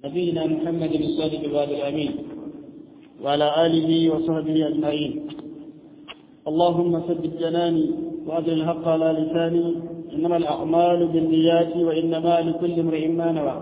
نبينا محمد الصادق الوعد الأمين وعلى آله وصحبه أجمعين اللهم ثبت جناني وأجل الحق على لساني إنما الأعمال بالنيات وإنما لكل امرئ ما نوى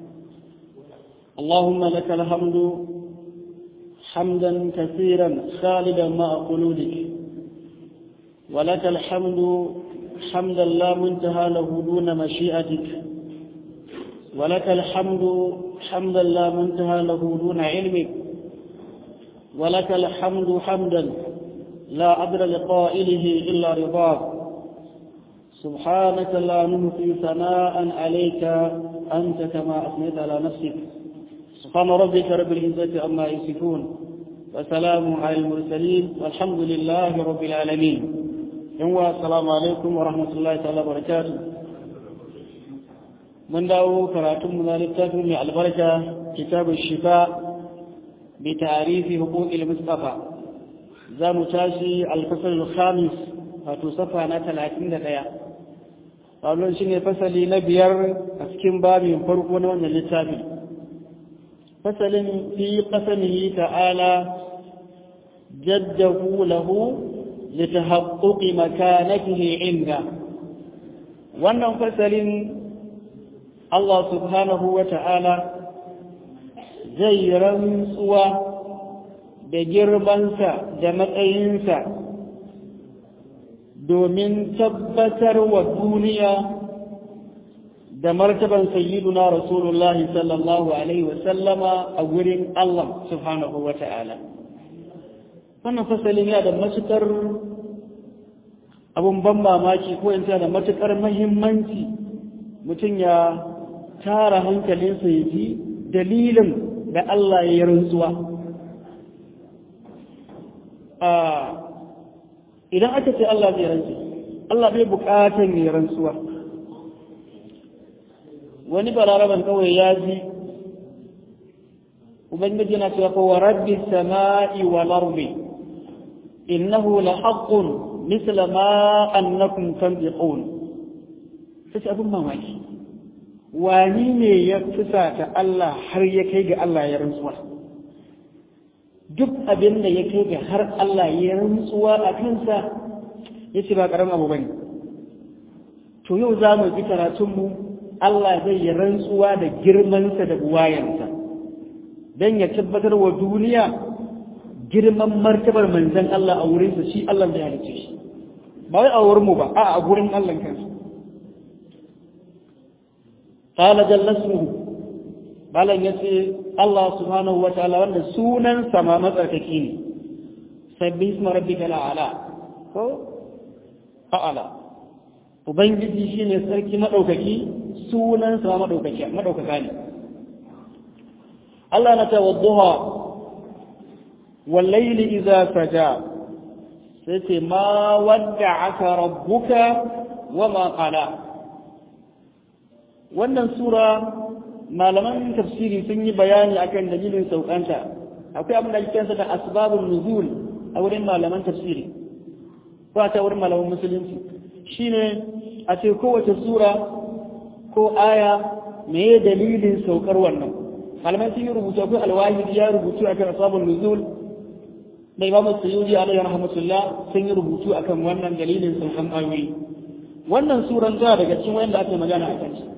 اللهم لك الحمد حمدا كثيرا خالدا مع خلودك ولك الحمد حمدا لا منتهى له دون مشيئتك ولك الحمد حمدا لا منتهى له دون علمك ولك الحمد حمدا لا عدل لقائله إلا رضاك سبحانك لا نهفي ثناء عليك أنت كما أثنيت على نفسك سبحان ربك رب العزة عما يصفون وسلام على المرسلين والحمد لله رب العالمين يوم السلام عليكم ورحمة الله تعالى وبركاته من داو كراتم من الكتاب من البركة كتاب الشفاء بتعريف حقوق المصطفى za mu tashi alfasar khamis wato safa na talatin da ɗaya wannan shi ne fasali na biyar a cikin babin farko na wannan littafi fasalin fi qasamihi ta'ala jaddahu lahu litahaqquqi makanatihi inda wannan fasalin Allah subhanahu wa ta'ala zai rantsuwa da girmansa da matsayinsa domin tabbatar wa duniya da martaban sayyiduna rasulullahi sallallahu alaihi wasallama a wurin Allah subhanahu wa ta'ala wannan fasalin ya da matukar abun ban mamaki ko in da matukar mahimmanci mutum ya tara hankalinsa ya ji dalilin da Allah ya yi rantsuwa idan aka ce Allah zai rantsu Allah bai bukatan ya rantsuwa wani balaraban kawai ya ji ubangiji na cewa ko rabbi sama'i wal ardi innahu la haqqun misla ma annakum tanbiqun sai abin mamaki wani ne ya fusata Allah har ya kai ga Allah ya rantsuwa duk abin da ya kai ga har Allah ya rantsuwa a kansa ya ce ba ƙaramin abu bane to yau za mu ji karatunmu Allah zai yi rantsuwa da girmansa da buwayansa don ya tabbatar wa duniya girman martabar manzan Allah a wurinsa shi Allah da ya halice shi ba wai a wurinmu ba a a gurin Allah kansa قال جل اسمه balan ya ce Allah subhanahu wa ta'ala wanda sunan sama matsarkaki ne sabbi isma rabbika la'ala ko a'ala ubangiji shine sarki madaukaki sunan sama madaukaki madaukaka ne Allah na ta wadduha wal layli idza saja sai ce ma wadda'aka rabbuka wa ma qala wannan sura malaman tafsiri sun yi bayani akan dalilin saukanta akwai abin da ake kansa da asbabun nuzul a wurin malaman tafsiri ko a ta wurin malaman musulunci shine a ce kowace sura ko aya me ya dalilin saukar wannan malaman sun yi rubutu akwai alwahidi ya rubutu akan asbabun nuzul da imam sayyidi alaihi rahmatullah sun yi rubutu akan wannan dalilin saukan ayoyi wannan suran ta daga cikin wanda ake magana akan shi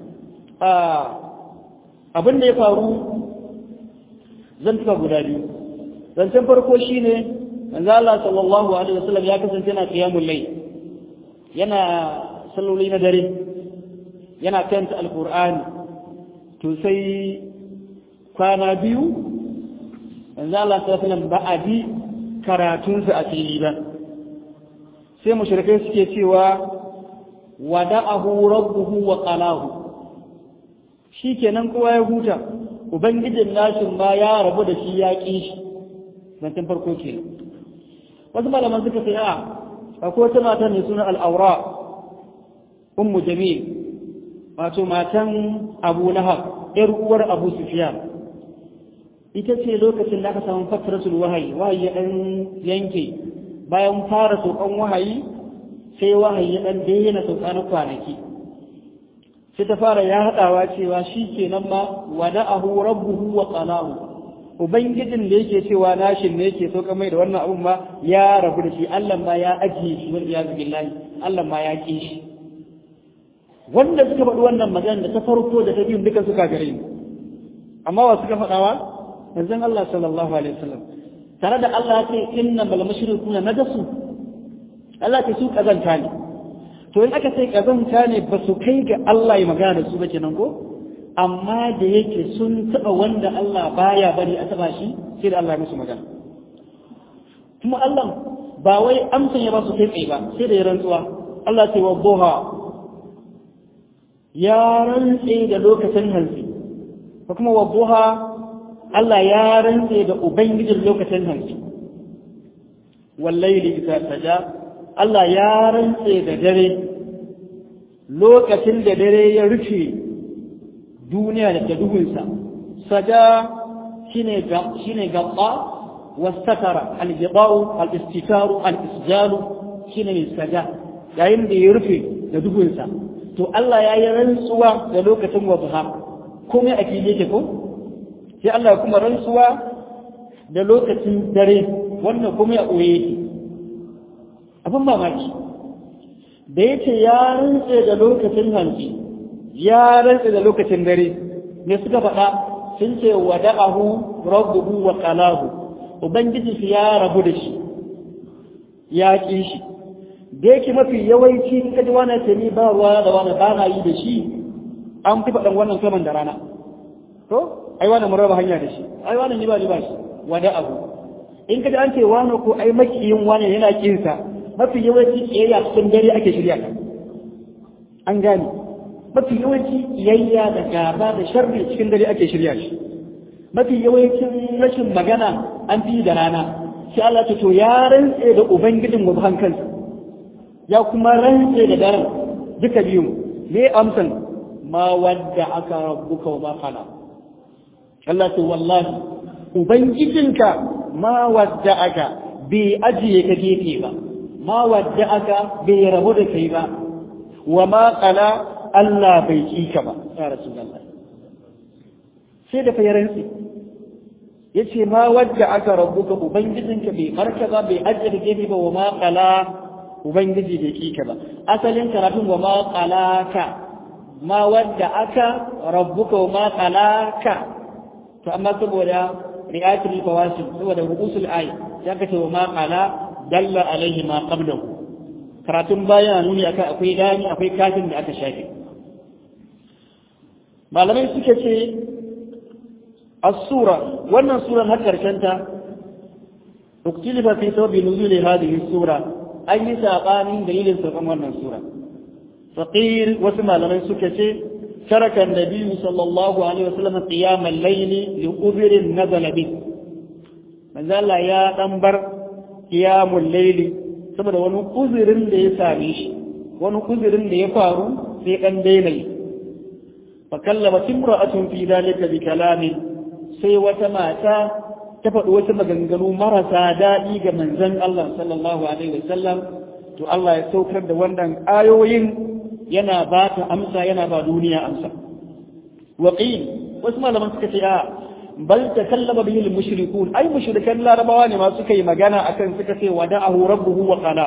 abin da ya faru zan tuka guda biyu zancen farko shine manzo Allah sallallahu alaihi wasallam ya kasance yana qiyamul layl yana salloli na dare yana kanta alqur'ani to sai kwana biyu manzo Allah sallallahu alaihi wasallam ba a bi karatunsa a fili ba sai mushrikai suke cewa wada'ahu rabbuhu wa qalahu shi kenan kowa ya huta ubangijin nashin ma ya rabu da shi ya ƙi shi zancen farko ke wasu malaman suka ce a akwai wata mata mai suna al'aura ummu jamil wato matan abu lahab yar uwar abu sufiyan ita ce lokacin da aka samu fatratul wahayi wahayi ya ɗan yanke bayan fara saukan wahayi sai wahayi ya ɗan daina sauka na kwanaki sai ta fara ya haɗawa cewa shi kenan ma wada'ahu rabbuhu wa qalahu ubangijin da yake cewa nashin ne yake sauka mai da wannan abun ma ya rabu da shi Allah ma ya ajiye shi wal iyaz billahi Allah ma ya ki shi wanda suka faɗi wannan magana da ta farko da ta biyu duka suka gare ni amma wa suka faɗawa manzon Allah sallallahu alaihi wasallam tare da Allah ya ce inna bal mushrikuna najasu Allah ce su kazanta ne to in aka ce kazanta ne ba su kai ga Allah ya magana da su ba kenan ko amma da yake sun taɓa wanda Allah baya bari a taɓa shi sai da Allah ya musu magana kuma Allah ba wai amsan ya ba su kai tsaye ba sai da ya rantsuwa Allah ce wa duha ya rantse da lokacin hantsi ko kuma wa duha Allah ya rantse da ubangijin lokacin hantsi wallahi idza saja Allah ya rantse da dare lokacin da dare ya rufe duniya da duhunsa saja shine shine gaba wastatara al-ghidau al-istitaru al-isjalu shine mai saja yayin da ya rufe da duhunsa to Allah ya yi rantsuwa da lokacin wadha komai a fili yake ko sai Allah kuma rantsuwa da lokacin dare wannan komai a ɓoye yake abin mamaki da yake ya rantse da lokacin hanci ya rantse da lokacin dare ne suka faɗa sun ce wada'ahu rabbuhu wa qalahu ubangiji shi ya rabu da shi ya ƙi shi da yake mafi yawanci in ka ji wani ce ni ba ruwa da wani ba na yi da shi an fi faɗan wannan saman da rana to ai wani mun raba hanya da shi ai wani ni ba ni ba shi wada'ahu in ka ji an ce wani ko ai makiyin wani yana kinsa mafi yawanci kiyayya cikin dare ake shirya ta an gane mafi yawanci kiyayya da gaba da sharri cikin dare ake shirya shi mafi yawancin rashin magana an fi da rana sai Allah ta to ya rantse da ubangijin wabhan kansa ya kuma rantse da daren duka biyu me amsan ma wadda aka rabbuka wa ma qala Allah ta wallahi ubangijinka ma wadda aka bai ajiye ka gefe ba ma wadda aka bai rabu da kai ba wa ma qala Allah bai ki ka ba ya rasulullah sai da fayaransi yace ma wadda aka rabuka ubangijinka bai farka ba bai ajiye gefe ba wa ma qala ubangiji bai ki ka ba asalin karatun wa ma qalaka ma wadda aka rabbuka wa ma qalaka to amma saboda ri'atul fawasil saboda rubusul ayi ya kace wa ma qala dalla alaihi ma qablahu karatun baya nuni akan akwai gani akwai kafin da aka shafe malamai suke ce as-sura wannan suran har karshen ta uktilifa fi sababi nuzuli hadhihi sura an yi sabanin dalilin saukan wannan sura faqir wasu malamai suke ce ترك النبي صلى الله عليه وسلم قيام الليل لأذر نزل به من ذا يا دنبر قيام الليل saboda wani uzurin da ya same shi wani uzurin da ya faru sai dan daina yi fa kallama timra'atun fi dalika bi kalami sai wata mata ta faɗi wasu maganganu marasa daɗi ga manzon Allah sallallahu alaihi wasallam to Allah ya saukar da wannan ayoyin yana ba ta amsa yana ba duniya amsa waqil wasu malaman suka ce a bal takallama bihi al-mushrikun ai mushrikan larabawa ne ma suka yi magana akan suka ce wada'ahu rabbuhu wa qala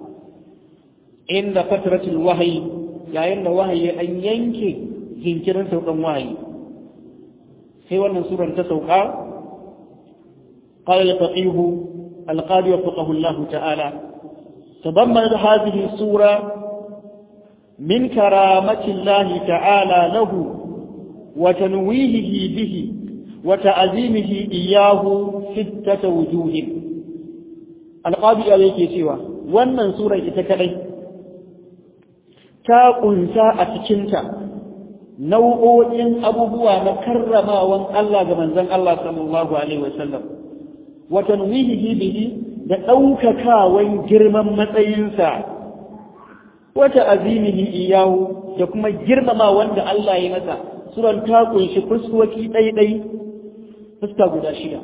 inda fatratul wahyi yayin da wahayi an yanke jinkirin saukan wahayi sai wannan suran ta sauka قال الفقيه القاضي وفقه الله تعالى تضمنت هذه السورة من كرامة الله تعالى له وتنويهه به وتعظيمه إياه ستة وجوه القاضي عليك سوى wannan sura ita kadai ta kunsa a cikinta nau'o'in abubuwa na karramawan Allah ga manzon Allah sallallahu alaihi wasallam wa tanwihihi bihi da ɗaukakawan girman matsayinsa wata azimihi iyahu da kuma girmama wanda Allah ya masa suran ta kunshi fuskoki ɗaiɗai fuska guda shida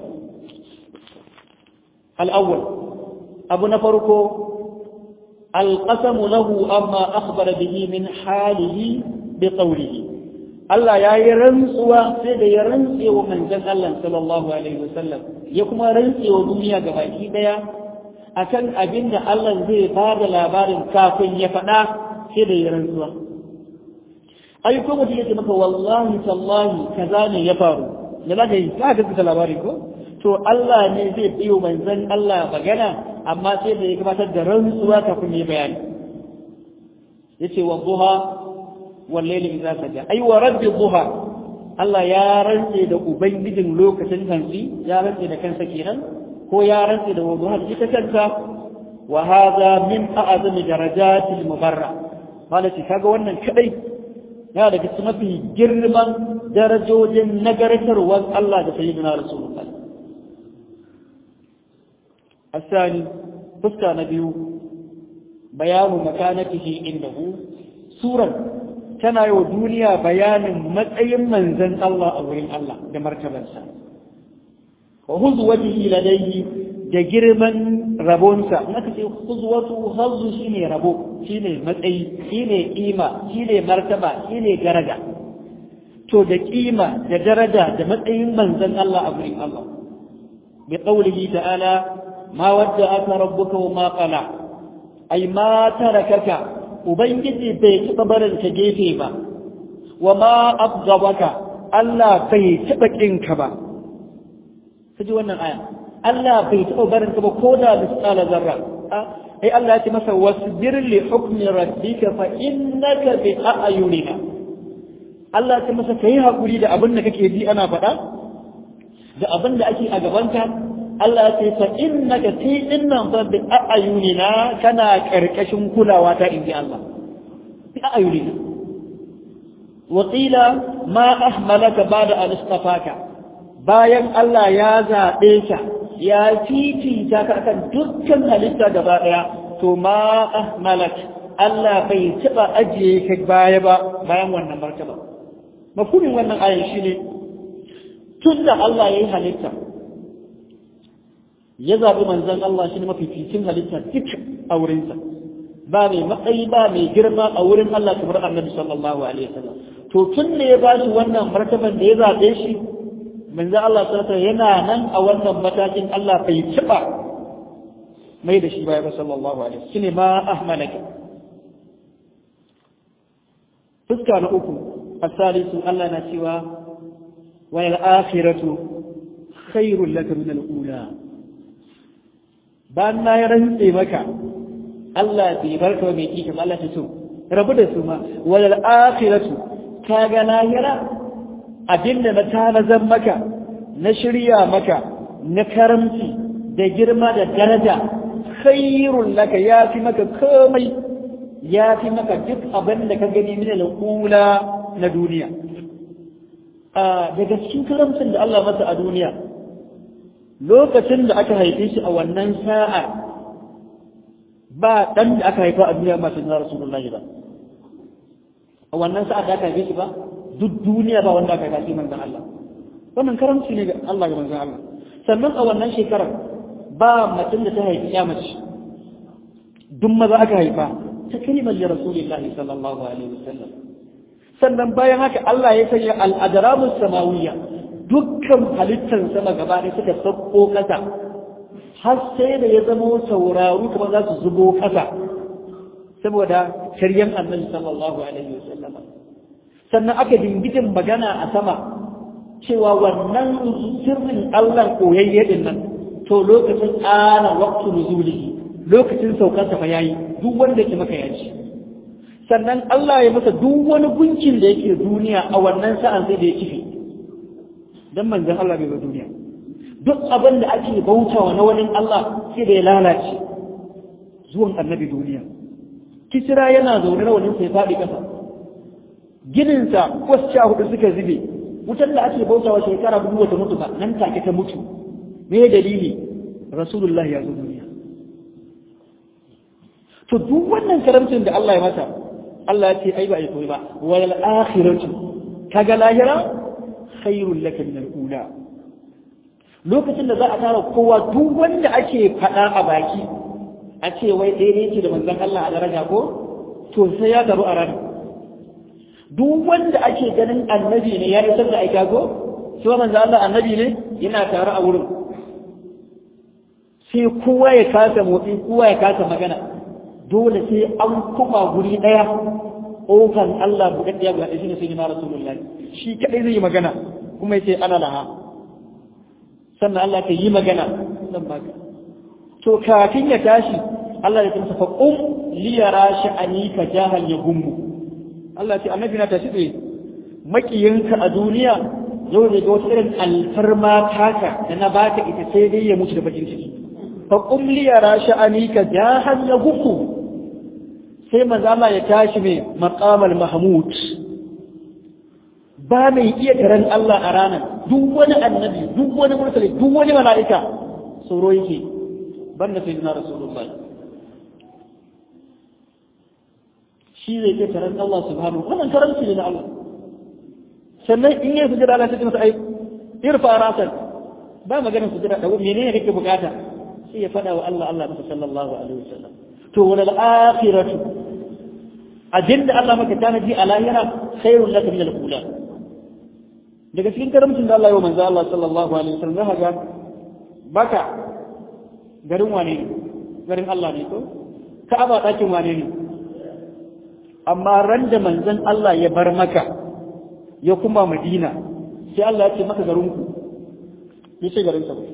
al'awwal abu na farko alƙasamu lahu amma akhbara bihi min halihi bi qawlihi Allah ya yi rantsuwa sai da ya rantse wa manzon Allah sallallahu alaihi wasallam ya kuma rantse wa duniya gabaki daya akan abin da Allah zai ba da labarin kafin ya faɗa sai da ya rantsuwa ai ko mutum yake maka wallahi tallahi kaza ne ya faru da za ka yi ka gaskata labari ko to Allah ne zai biyo manzon Allah magana amma sai da ya gabatar da rantsuwa kafin ya bayani yace wa duha wal layli idza saja ai wa rabbi duha Allah ya rantse da ubangijin lokacin hantsi ya rantse da kansa kenan ko ya rantse da wuduha da ita kanta wa hadha min a'zami darajatil mubarra malaki kaga wannan kadai yana daga cikin mafi girman darajojin nagartarwar Allah da sayyidina rasulullah الثاني فسكا نبيو بيان مكانته عنده سورة كان يو دنيا بيان متأي من زن الله أو الله بمركبا وهزوته لديه da girman rabonsa aka ce huzwatu hazzu shine rabo shine matsayi shine kima shine martaba shine daraja to da kima da daraja da matsayin manzon Allah a gurin Allah bi qawlihi ta'ala ma wadda'aka rabbuka wa ma qala ai ma tarakaka ubangiji bai taba barin ka gefe ba wa ma abgabaka Allah bai taba kinka ba kaji wannan aya Allah bai taɓa barin ka ba ko da misala zarra ai Allah ya ce masa wasbir li hukmi rabbika fa innaka bi a'yunina Allah ya ce masa kai hakuri da abin da kake ji ana faɗa da abin da ake a gabanka Allah ya ce fa innaka fi innan fa bi a'yunina kana karkashin kulawa ta inji Allah bi a'yunina wa qila ma ahmalaka ba'da an istafaka bayan Allah ya zaɓe ka ya fifita ka akan dukkan halitta gaba ɗaya to ma ahmalak Allah bai taɓa ajiye ka baya ba bayan wannan martaba mafhumin wannan ayan shine tun da Allah ya yi halitta ya zaɓi manzon Allah shi ne mafificin halitta duk a wurinsa ba mai matsayi ba mai girma a wurin Allah kamar annabi sallallahu alaihi wasallam to tun da ya ba shi wannan martaban da ya zaɓe shi manzo Allah sallallahu yana nan a wannan matakin Allah bai taba mai da shi baya ba sallallahu alaihi shine ma ahmalaka fuska na uku asalisu Allah na cewa wa al akhiratu khairul laka min al ula ban na ya rantse maka Allah bai barka mai kika Allah ta so rabu da su ma wal akhiratu kaga lahira abinda na tanazan maka na shirya maka na karamci da girma da daraja khairun laka ya fi maka komai ya fi maka duk abin da ka gani min al'ula na duniya daga cikin karamcin da Allah masa a duniya lokacin da aka haife shi a wannan sa'ar ba dan da aka haifa a duniya masu na rasulullahi ba a wannan sa'ar da aka haife shi ba duk duniya ba wanda aka gashi manzon Allah wannan karamci ne ga Allah ga manzon Allah sannan a wannan shekarar ba mutum da ta haifi ya mace duk maza aka haifa ta kalimar ya rasulullahi sallallahu alaihi wasallam sannan bayan haka Allah ya sanya al'adaramus samawiyya dukkan halittar sama gaba da suka sauko kasa har sai da ya zama sauraro kuma za su zubo kasa saboda shiryan annabi sallallahu alaihi wasallam sannan aka dingidin magana a sama cewa wannan sirrin Allah koyayye din nan to lokacin ana waqtu nuzulihi lokacin saukar sa fa yayi duk wanda ke maka yaci sannan Allah ya masa duk wani gunkin da yake duniya a wannan sa'an sai da ya kife dan manzon Allah bai ga duniya duk abin da ake bautawa na wani Allah sai da ya lalace zuwan annabi duniya kisira yana zaune rawanin sai faɗi ƙasa gininsa wasu hudu suka zube wutar da ake bautawa shekara dubu wata mutu ba nan take ta mutu me dalili rasulullahi ya zo duniya to duk wannan karamcin da Allah ya mata Allah ya ce ai ba ai koyi ba wal akhiratu kaga lahira khairul laka min al ula lokacin da za a tara kowa duk wanda ake faɗa a baki a ce wai daidai ce da manzon Allah a daraja ko to sai ya garu a ranar duk wanda ake ganin annabi ne ya isar da aika ko shi wa manzo Allah annabi ne yana tare a wurin sai kowa ya kasa motsi kowa ya kasa magana dole sai an kuma guri daya okan Allah buɗaɗɗiya ga shi ne sai na rasulullahi shi kadai zai yi magana kuma yace ana laha sannan Allah ka yi magana zan baka to kafin ya tashi Allah ya tsamsa fa qum li yara sha'ani ka jahal ya gummu Allah ce annabi na tashi tsaye makiyinka a duniya yau ne ga wata irin alfarma taka da na baka ita sai dai ya mutu da bakin ciki fa qum li yara sha'ani ka jahal ya gummu sai manzo Allah ya tashi mai maqamal mahmud ba mai iya taron Allah a ranar duk wani annabi duk wani mursali duk wani mala'ika tsoro yake banda sai na rasulullahi shi zai ke taron Allah subhanahu wannan karanci ne na Allah sannan in yi sujada Allah sai masa ai irfa rasan ba maganar sujada da menene kake bukata sai ya fada wa Allah Allah masa sallallahu alaihi wasallam to wal akhiratu ajinda Allah maka tanaji a lahira khairul laka min al-ula daga cikin karamcin da Allah ya manzo Allah sallallahu alaihi wasallam zaka ga baka garin wane ne garin Allah ne ko Ka'aba ɗakin wane ne amma ran da manzon Allah ya bar maka ya kuma Madina sai Allah ya ce maka garin ku yace garin sa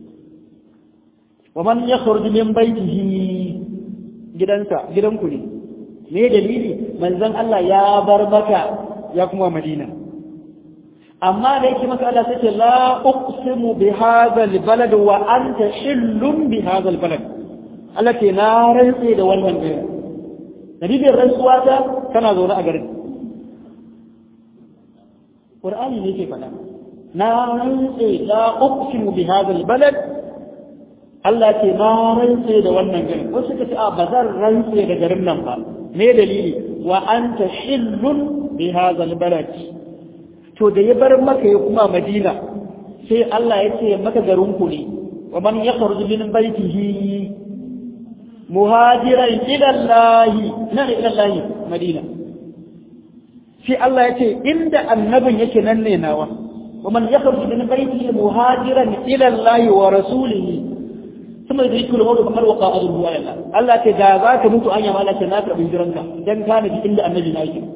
wa man yakhruj min baytihi gidansa gidanku ne me dalili manzon Allah ya bar maka ya kuma Madina amma da yake maka Allah sai la uqsimu bi hadha albalad wa anta hillum bi hadha albalad Allah ke na rantse da wannan gari dalilin rantsuwa ta kana zaune a garin Qur'ani ne ke faɗa na rantse la uqsimu bi hadha albalad Allah ke na rantse da wannan garin wasu ka ce a ba zan rantse da garin nan ba me dalili wa anta hillun bi hadha albalad to da ya bar maka ya kuma madina sai Allah ya ce maka garinku ne wa man yakhruju min baytihi muhajiran ila Allah na ila Allah madina sai Allah ya ce inda annabin yake nan ne nawa wa man yakhruju min baytihi muhajiran ila Allah wa rasulihi kuma da yake rubuta kamar waka azruhu Allah Allah ce da za ka mutu anya malaka na karbi jiranka dan kana inda annabi na yake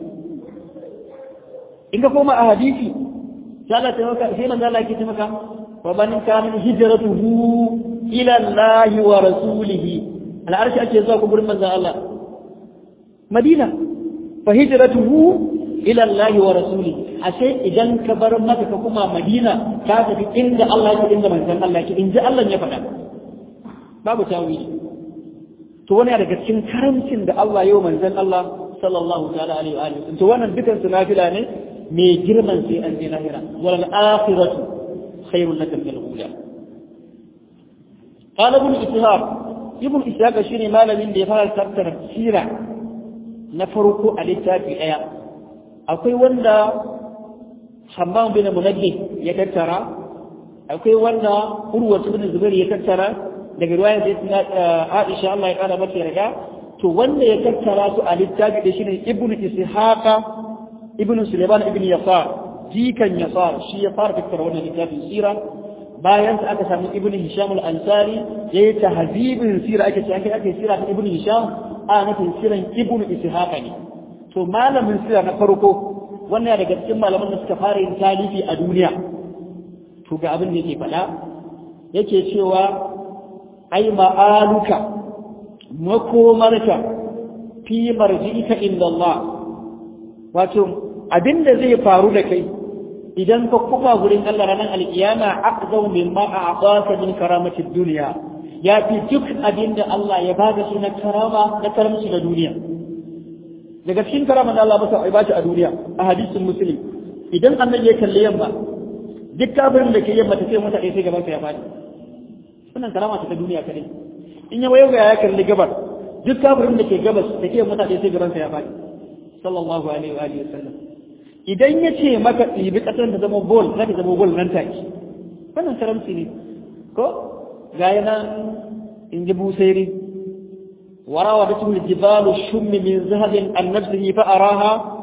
in ka koma a hadisi sai Allah ta maka sai manzo Allah yake ce maka wa man kana hijratuhu ila Allah wa rasulihi al'arshi ake zuwa ku gurin manzo Allah Madina fa hijratuhu ila Allah wa rasulihi ashe idan ka bar maka ka kuma Madina ka tafi inda Allah yake inda manzon Allah yake inji Allah ya faɗa babu tawili to wani daga cikin karamcin da Allah yau manzon Allah sallallahu ta'ala alaihi wa alihi to wannan dukan su nafila ne mai girman sai an je lahira wal akhiratu khairun laka min al-ula qala ibn ishaq ibn ishaq shine malamin da ya fara tattara sira na farko a littafi daya akwai wanda Hammam bin Munajjih ya tattara akwai wanda Urwa ibn Zubair ya tattara daga riwayar da Aisha Allah ya kara mata yarda to wanda ya tattara su a littafi da shine ibn ishaq ibn Suleiman ibn Yasar jikan Yasar shi ya fara tattara wannan littafin sira bayan sa aka samu ibn Hisham al-Ansari yayi tahzibin sira ake cewa ake ake sira ta ibn Hisham a nufin siran ibn Ishaq ne to malamin sira na farko wannan daga cikin malaman da suka fara yin talifi a duniya to ga abin da yake faɗa yake cewa ai ma'aluka makomarka fi marji'ika inda Allah wato abinda zai faru da kai idan ka kuma gurin Allah ranar alkiyama aqzau mimma a'taka min karamatid dunya ya fi duk abinda Allah ya bada shi na karama na karamci da duniya daga cikin karama da Allah masa ba shi a duniya a hadisin muslim idan annabi ya kalle yamma duk kafirin da ke yamma ta ce mata sai gaban sa ya fadi wannan karama ta duniya kadai in ya wayo ya kalli gabar duk kafirin da ke gabas da ke mata sai gaban sa ya fadi sallallahu alaihi wa alihi wasallam idan ya ce maka ɗibi ƙasar ta zama bol za ta zama bol nan take wannan karamci ne ko ga yana in ji busairi warawa da tun jibalu shummi min zahabin an nafsihi fa araha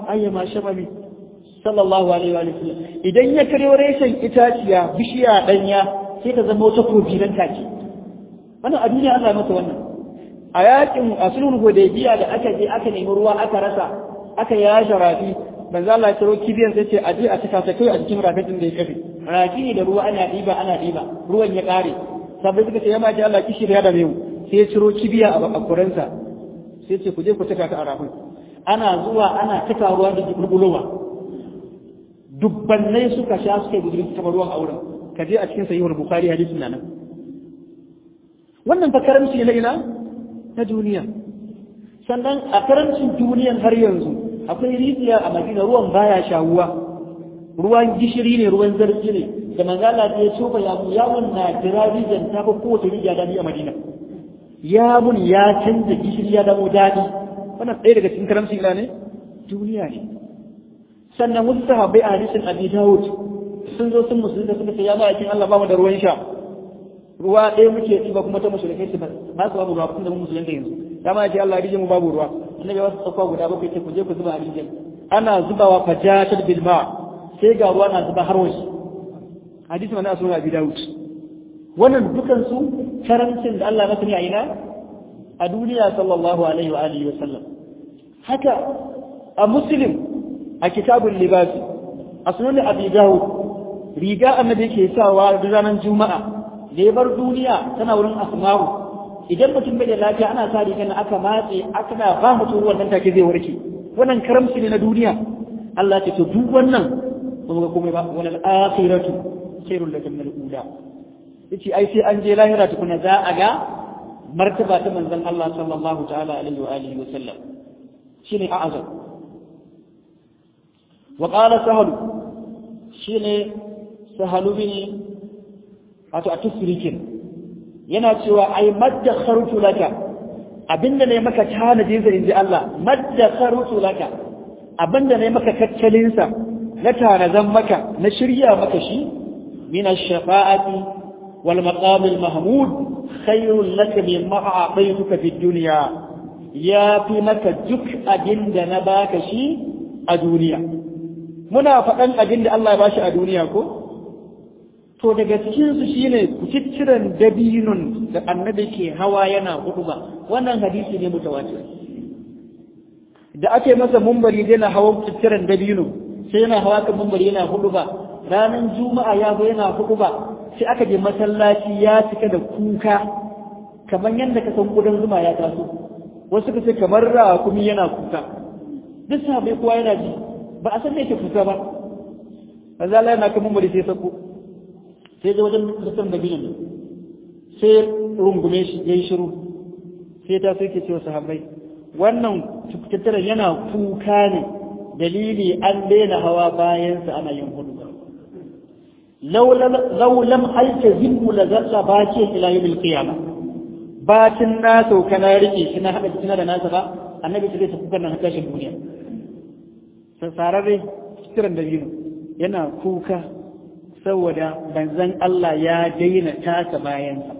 ayyama shabami sallallahu alaihi wa sallam idan ya karyo reshen itaciya bishiya danya sai ta zama wata kofi nan take wannan a duniya Allah masa wannan a yakin asulul hudaybiya da aka je aka nemi ruwa aka rasa aka yashe rafi manzo Allah ya taro kibiyan sai ce a je a cika ta kai a cikin rafin da ya kafe rafi da ruwa ana diba ana diba ruwan ya kare sabai suka ce ya maji Allah kishi da ya dame mu sai ya ciro kibiya a kuransa sai ce ku je ku cika ta a rafin ana zuwa ana cika ruwa da gurgulowa dubbannai suka sha suka yi gudurin taɓa ruwan auren ka je a cikin sahihul bukhari hadisin nan wannan fa karamci ne na ina na duniya sannan a karamcin duniyan har yanzu akwai rijiya a madina ruwan baya shawuwa ruwan gishiri ne ruwan zargi ne da manzala ta ya tofa ya mu yawon na jira rijiyar ta fi kowace rijiya daɗi a madina ya mun ya canza gishiri ya damo daɗi wannan ɗaya daga cikin karamcin ila ne duniya ne sannan wasu sahabbai a hadisin abi dawud sun zo sun musulunta suka ce ya ma'aikin Allah ba mu da ruwan sha ruwa ɗaya muke ɗiba kuma ta musulunkai su ba su babu ruwa kuma da mu musulunta yanzu ya ma'aikin Allah rijiyar mu babu ruwa annabi wasu tsakwa guda bakwai ce ku je ku zuba a rijiyar ana zubawa fajatar bilma sai ga ruwa na zuba har wasu hadisi mana sunan abi dawud wannan dukan su karancin da Allah masa ne a ina a duniya sallallahu alaihi wa alihi wa sallam haka a muslim a kitabul libasi a sunan abi dawud riga annabi ke sawa ranar juma'a da ya bar duniya tana wurin asma'u idan mutum bai da lafiya ana sa rigar na aka matse aka na ba mutum wannan take zai warke wannan karamci ne na duniya Allah ce to duk wannan ba ga komai ba wal akhiratu khairul laka min al-ula yace ai sai an je lahira tukuna za a ga martaba ta manzon Allah sallallahu ta'ala alaihi wa alihi wa sallam shine a'azam wa qala sahal shine sahalu bin wato a tusrikin yana cewa ai maddakhartu laka abinda ne maka tanadin sa inji Allah maddakhartu laka abinda ne maka tattalin sa na tanazan maka na shirya maka shi min ash-shafa'ati wal maqam al-mahmud khayrun laka mimma a'taytuka fi dunya ya fi maka duk abinda na baka shi a duniya muna faɗan abinda Allah ya bashi a duniya ko to daga cikinsu shine kutittiran dabinun da annabi ke hawa yana hudu ba wannan hadisi ne mutawatir da ake masa mumbari yana hawa kutittiran dabino sai yana hawa kan mumbari yana hudu ba ranar juma'a ya zo yana hudu ba sai aka je masallaci ya cika da kuka kamar yadda ka san kudan zuma ya taso wasu ka ce kamar rakumi yana kuka duk sabai kowa yana ji ba a san me yake kuka ba manzo Allah yana kan mumbari sai sako sai zai wajen mutum da biyu sai rungume shi ya yi shiru sai ta sai ke cewa sahabbai wannan tattara yana kuka ne dalili an daina hawa bayansa ana yin hudu laulam aika zimmu la zalla bakin ila yawmil qiyamah bacin na sauka na rike shi na hada jikina da nasa ba annabi sai ta kuka nan tashin duniya sararre kiran da biyu yana kuka saboda banzan Allah ya daina tasa bayansa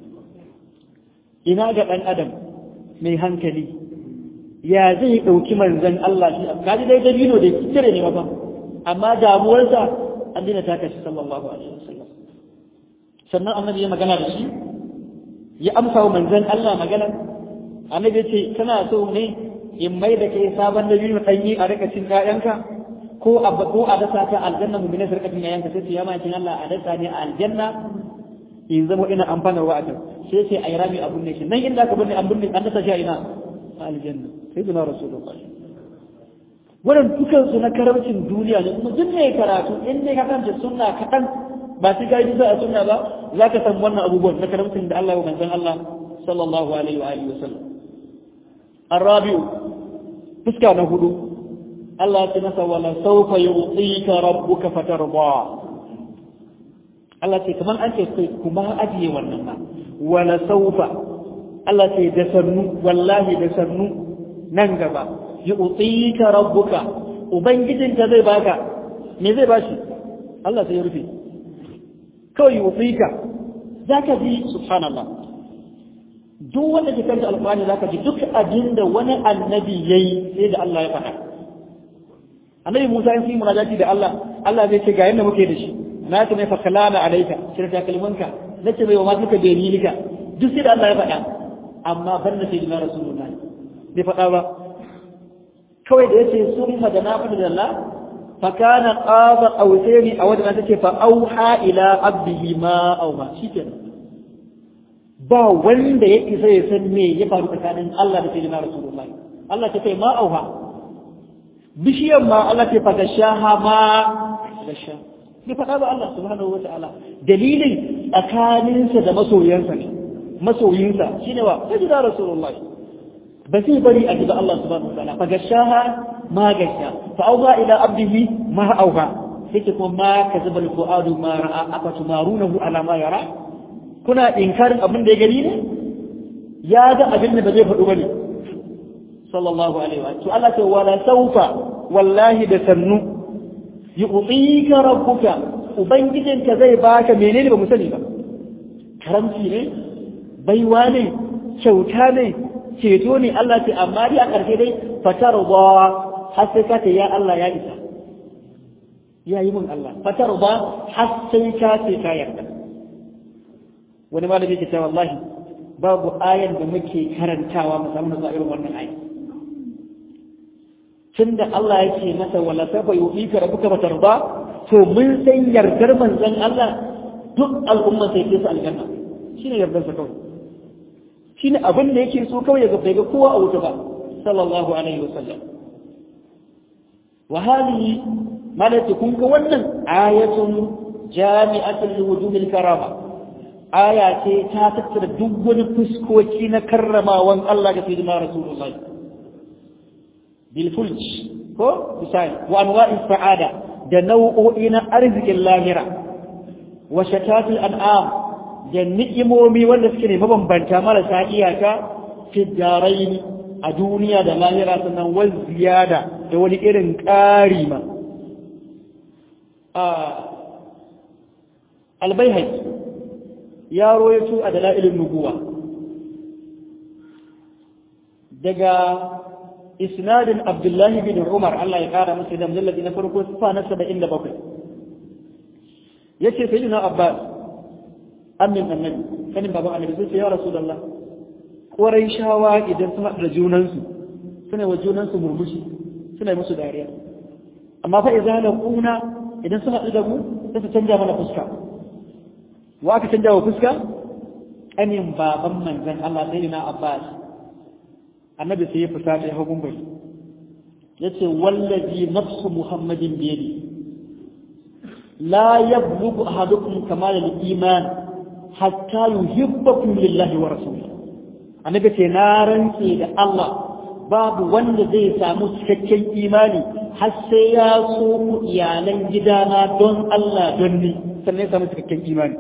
ina ga ɗan adam mai hankali ya zai ɗauki manzan Allah shi kaji dai dabino da cire ne ba amma damuwarsa an daina taka shi sallallahu alaihi wasallam sannan annabi ya magana da shi ya amsa wa manzan Allah magana annabi ce kana so ne in mai da kai sabon dabino ɗanyi a rika cin ƴaƴanka ko a ko a dasa ta aljanna mu bine sarkatin yayan ka sai ya ma kin Allah a dasa ne a aljanna in zama ina amfana wa akan sai sai ayi rami abun ne shi nan inda ka binne an binne an dasa shi a ina a aljanna sai duna rasulullahi wannan dukan su na karamcin duniya ne kuma duk mai karatu in dai ka kanta sunna kaɗan ba sai ka yi bisa a sunna ba za ka san wannan abubuwan na karamcin da Allah ya manzon Allah sallallahu alaihi wa alihi wasallam الرابع فسكا نهدو Allah ce masa wala saufa yu'tika rabbuka fatarda Allah ce kaman an ce kai kuma ajiye wannan ba wala saufa Allah ce da sannu wallahi da sannu nan gaba yu'tika rabbuka ubangijinka zai baka me zai bashi Allah sai ya rufe kawai yu'tika zaka ji subhanallah duk wanda ke kanta alƙur'ani zaka ji duk abinda wani annabi yayi sai da Allah ya faɗa annabi Musa in yi munajati da Allah Allah zai ce ga yanda muke da shi na ta mai fakalana alaika sai ta kalmanka nace mai wa ma suka dalilika duk sai da Allah ya faɗa amma ban da sai da rasulullahi bai faɗa ba kawai da yace sun da na faɗa da Allah fa kana qaba qawsaini a wadda take fa auha ila abdihi ma aw ma shikenan ba wanda ya isa ya san me ya faru tsakanin Allah da sayyidina rasulullahi Allah ta kai ma auha bishiyar ma Allah ta fa gashaha ma gasha bai faɗa ba Allah subhanahu wa ta'ala dalilin tsakaninsa da masoyansa ne masoyinsa shine wa sayyidina rasulullahi ba zai bari a gida Allah subhanahu wataala fa gashaha ma gasha fa auha ila abdihi ma auha sai kuma ma kazaba alfuadu ma ra'a afa tumarunahu ala ma yara kuna inkarin abin da ya gani ne ya ga abin da ba zai faɗu bane sallallahu alaihi wa to Allah ce wala saufa wallahi da sannu yu'tika rabbuka ubangijinka zai baka menene ba mu sani ba karamci ne baiwa ne kyauta ne ceto ne Allah ce amma dai a ƙarshe dai fatar ba har sai ka ce ya Allah ya isa ya yi min Allah fatar ba har sai ka ce ka yarda wani malami ke cewa wallahi babu ayan da muke karantawa musamman na irin wannan ayi tunda Allah yake masa wala safa yu'ika rabbuka fatar ba to mun san yardar manzon Allah duk al'umma sai ke su aljanna shine yardar sa kawai shine abin da yake so kawai ya ga ga kowa a wuta ba sallallahu alaihi wasallam wa hadhihi malati kun ga wannan ayatun jami'atul liwujumil karama aya ce ta tattara duk wani fuskoki na karramawan Allah ga sayyidina rasulullahi bil fulj ko misali wa anwa'is sa'ada da nau'o'i na arzikin lahira wa shatatul an'am da ni'imomi wanda suke ne mabambanta marasa iyaka fi daraini a duniya da lahira sannan wal ziyada da wani irin ƙari ma albayhaqi ya royato a dalailin nubuwa daga isnadin abdullahi bin umar Allah ya kara masa da mujalladi na farko sifa na 77 yace sayyidina abbas amin annabi sanin baban annabi sai ce ya rasulullah korai shawa idan sun haɗa junansu suna wa junansu murmushi suna musu dariya amma fa idza la kuna idan sun haɗu da mu sai su canja mana fuska wa aka canja wa fuska anin baban manzon Allah sai na Abbas annabi sai ya fusata ya hagun bai yace wallazi nafsu muhammadin biyadi la yablughu ahadukum kamal al-iman hatta yuhibbakum lillahi wa rasulihi annabi ce na rantse da Allah babu wanda zai samu cikakken imani har sai ya so ku iyalan gidana don Allah don ni sannan ya samu cikakken imani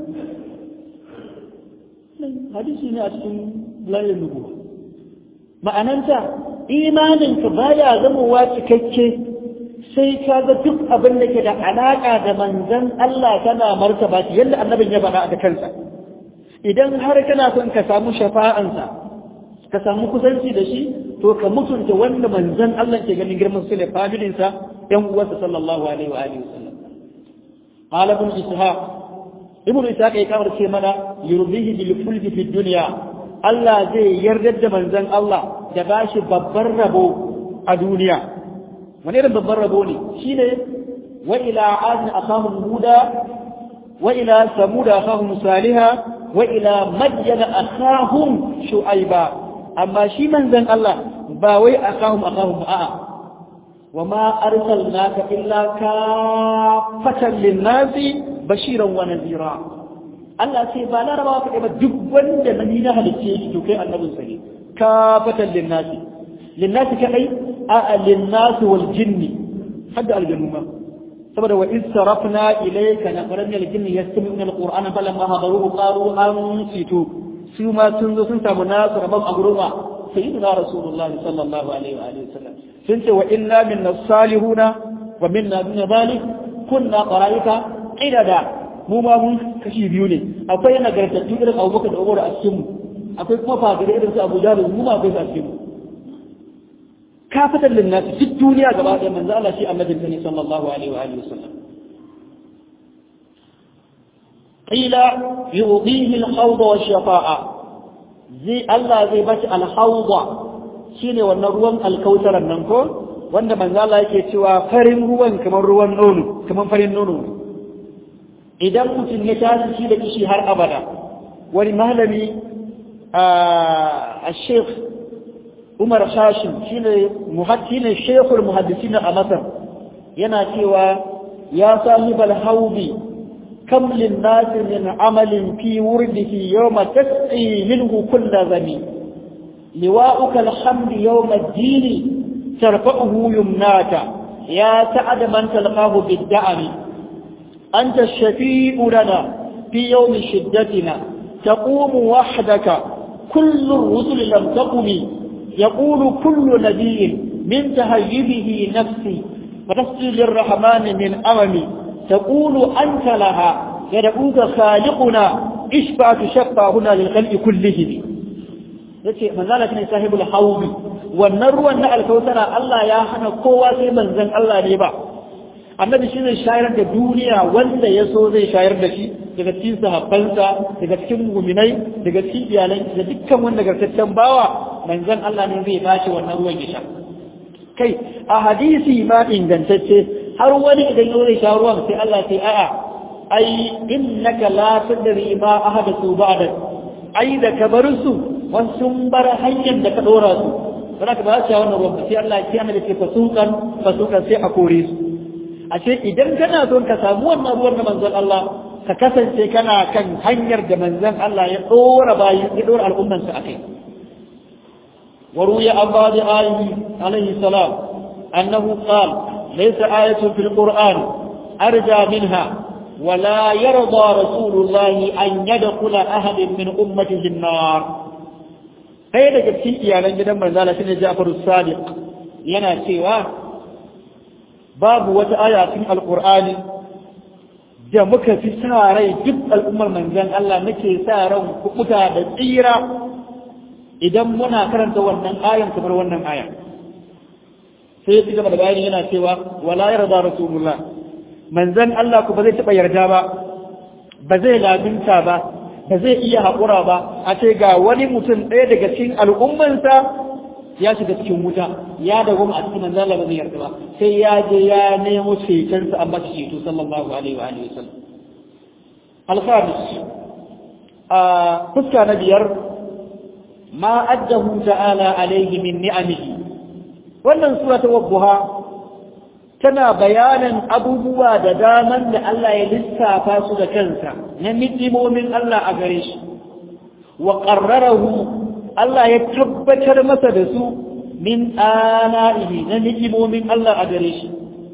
hadisi ne a cikin layin nubu ma'ananta imaninka baya zamowa cikakke sai ka ga duk abin da ke da alaƙa da manzan Allah kana martaba shi yadda annabin ya faɗa da kansa idan har kana son ka samu shafa'ansa ka samu kusanci da shi to ka mutunta wanda manzan Allah ke ganin girman su ne familinsa ɗan uwarsa sallallahu alaihi wa alihi wasallam qala ibn ishaq ibn ishaq ya kamar ce mana yurdihi bil fulki fi dunya Allah zai yarda da manzan Allah da bashi babbar rabo a duniya wani irin babban rabo ne shine wa ila adin akahum huda wa ila samuda akahum salihah wa ila madyana akahum shu'aiba amma shi manzon Allah ba wai akahum akahum a'a wa ma arsalnaka illa kafatan lin-nasi bashiran wa nadhira Allah sai ba larabawa kaɗai ba duk wanda na ni na halicce shi to kai annabin sa ne kafatan lin-nasi lin-nasi kadai a'a lin-nasi wal jinni hadda aljannu ma saboda wa iz sarafna ilayka nafaran min al-jinni yastami'una al-qur'ana falamma hadaruhu qalu ansitu su ma sun zo sun samu nasu rabon a gurma sayyidina rasulullahi sallallahu alaihi wa alihi wasallam sun ce wa inna minna salihuna wa minna duna zalik kunna qaraika idada mu ma mun kashi biyu ne akwai nagartattu irin abubakar da umar a cikin mu akwai kuma fagare irin su abu jahal mu ma akwai su a cikin mu kafatan linnas duk duniya gaba ɗaya manzo Allah shi annabin ne sallallahu alaihi wa alihi wasallam qila yudihi al-hawd wa shafa'a zai Allah zai bashi al-hawd shine wannan ruwan alkautaran nan ko wanda manzo Allah yake cewa farin ruwan kamar ruwan nono kamar farin nono idan mutum ya tashi shi da kishi har abada wani malami a sheikh umar hashim shine muhaddinin sheikhul muhaddisin a masar yana cewa ya sahibal haubi kam lin nas min amalin fi wurdihi yawma tasqi minhu kull zami liwa'uka alhamd yawm ad-din tarfa'uhu yumnaka ya ta'ad man talqahu bid-da'ami anta ash-shafi'u lana fi yawm shiddatina taqumu wahdaka kullu ar-rusuli lam taqumi يقول كل نبي من تهيبه نفسي وتسجي للرحمن من أممي تقول أنت لها يدعوك خالقنا اشفع تشفع هنا للخلق كلهم yace manzala ne sahibul hawbi wannan ruwan na alkautara Allah ya hana kowa sai manzon Allah ne ba annabi shi zai shayar da duniya wanda ya so zai shayar da shi daga cikin sahabbansa daga cikin muminai daga cikin iyalan da dukkan wanda gartaccen bawa manzon Allah ne zai bashi wannan ruwan ya sha kai a hadisi ma ingantacce har wani idan ya zai sha ruwan sai Allah sai a'a ai innaka la tadri ma ahadathu ba'da ai da ka bar su wasu sun bar hanyar da ka dora su ba ka ba su wannan ruwan sai Allah ya ce ce fasukan fasukan sai a kore su ashe idan kana son ka samu wannan ruwan na manzon Allah ka kasance kana kan hanyar da manzon Allah ya dora bayi ya dora al'umman sa akai وروي عن بعض آله عليه السلام أنه قال ليس آية في القرآن أرجى منها ولا يرضى رسول الله أن يدخل أحد من أمته النار kai daga cikin iyalan gidan manzala shine Ja'far as-Sadiq yana cewa babu wata aya cikin Alƙur'ani da muka fi sa rai duk al'ummar manzon Allah nake sa ran kuɓuta da tsira idan muna karanta wannan ayan kamar wannan aya sai ya ci gaba da bayani yana cewa wala yarda rasulullah manzon Allah ku ba zai taɓa yarda ba ba zai labinta ba ba zai iya haƙura ba a ce ga wani mutum ɗaya daga cikin al'ummansa ya shiga cikin wuta ya dawo a cikin manzon Allah ba zai yarda ba sai ya je ya nemo cetonsa an ba shi ceto sallallahu alaihi wa alihi wasallam al-khamis a fuska na biyar ma addahu ta'ala alaihi min ni'amihi wannan sura ta wadduha tana bayanin abubuwa da daman da Allah ya lissafa su da kansa na ni'imomin Allah a gare shi wa qarrarahu Allah ya tabbatar masa da su min ala'ihi na ni'imomin Allah a gare shi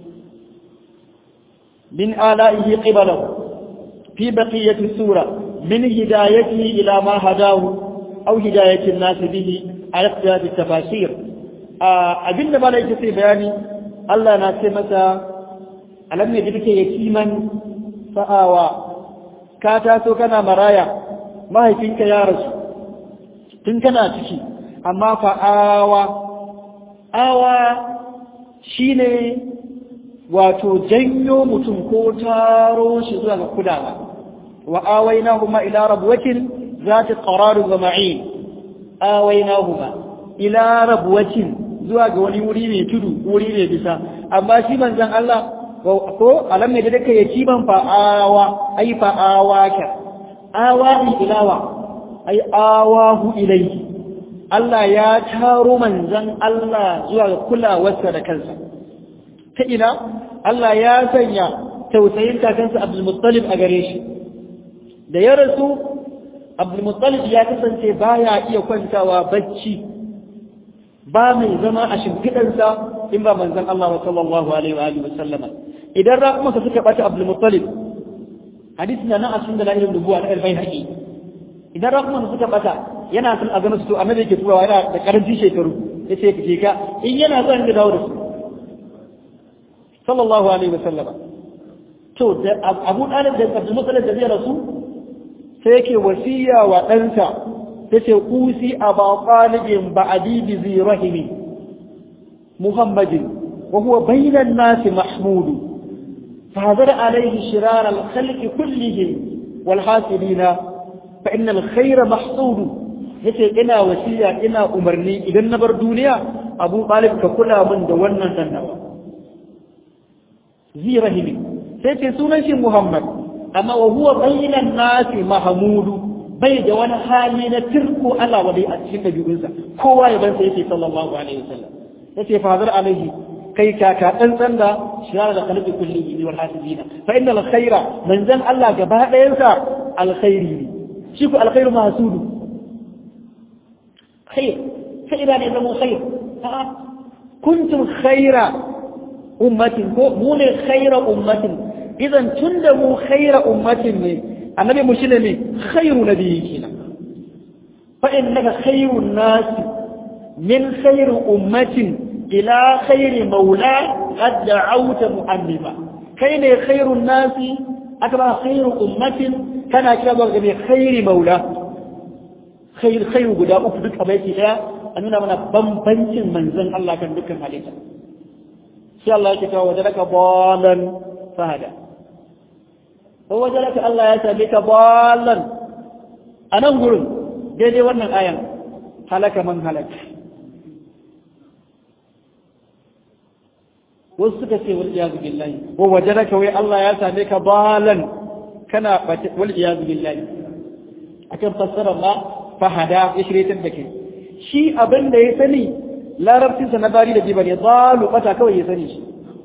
min ala'ihi qibalahu fi baqiyati sura min hidayatihi ila ma hadahu aw hidayatin nas bihi ala ikhtilaf tafasir abinda malai yake sai bayani Allah na ce masa alam ne dike yatiman fa'awa ka taso kana maraya mahaifinka ya rasu tun kana ciki amma fa'awa awa shine wato janyo mutum ko taro shi zuwa ga kulawa wa awainahuma ila rabwatin zati qararin wa ma'in awainahuma ila rabwatin zuwa ga wani wuri mai tudu wuri mai bisa amma shi manzon Allah ko alam ne da dake yaki ban fa'awa ai fa'awa ka awa ilawa ai awahu ilayhi Allah ya taro manzon Allah zuwa ga kulawarsa da kansa ta ina Allah ya sanya tausayin kakansa Abdul Muttalib a gare shi da ya rasu Abdul Muttalib ya kasance baya iya kwantawa bacci ba mai zama a shimfiɗansa in ba manzon Allah wa sallallahu alaihi wa alihi wasallama idan raƙumansa suka ɓata Abdul Muttalib hadisi na nan a cikin dalailin nubuwa na albai haƙi idan raƙumansa suka ɓata yana son a gano su to annabi yake turawa yana da ƙarancin shekaru ya ce ka ka in yana son ya dawo da su sallallahu alaihi wasallama to da Abu Talib da Abdul Muttalib da zai rasu sai yake wasiya wa ɗansa tace kusi aba talibin ba'di bi zirahimi muhammadin وهو بين الناس محمود فهذر عليه شرار الخلق كلهم والحاسدين فإن الخير محصود yace ina wasiya ina umarni idan na bar duniya abu talib ka kula min da wannan sannawa zi rahimi sai ce sunan shi muhammad amma wa huwa bainan nasi mahmudu bai da wani hali na tirko Allah wadai a cikin dabi'unsa kowa ya ban sai yake sallallahu alaihi wasallam yace fadar alaihi kai kaka tsantsan da shirar da kalbi kulli wal hasibina fa innal khaira manzan Allah gaba ɗayansa alkhairi ne shi ku alkhairu mahsudu khair khaira ne zama khair a'a kuntum khaira ummatin ko mu ne khaira ummatin idan tunda mu khaira ummatin ne annabi mu shine ne khairu nabiyyi kenan fa innaka khairun nas min khairu ummatin ila khairi maula qad da'awta mu'annima kai ne khairun nas aka ba khairu ummatin kana kira zuwa ga khairi maula khair khairu guda uku duk a baiti daya a nuna mana bambancin manzon Allah kan dukkan halitta sai Allah ya ce wajadaka balan fahada wajadaka Allah ya same ka balan a nan gurin daidai wannan ayan halaka man halaka wasu suka ce wal iyazu billahi wa wajadaka wai Allah ya same ka balan kana wal iyazu billahi akan fassara ma fahada ya shirye da kai shi abin da ya sani larabcinsa na bari da jibar ya zalu bata kawai ya sani shi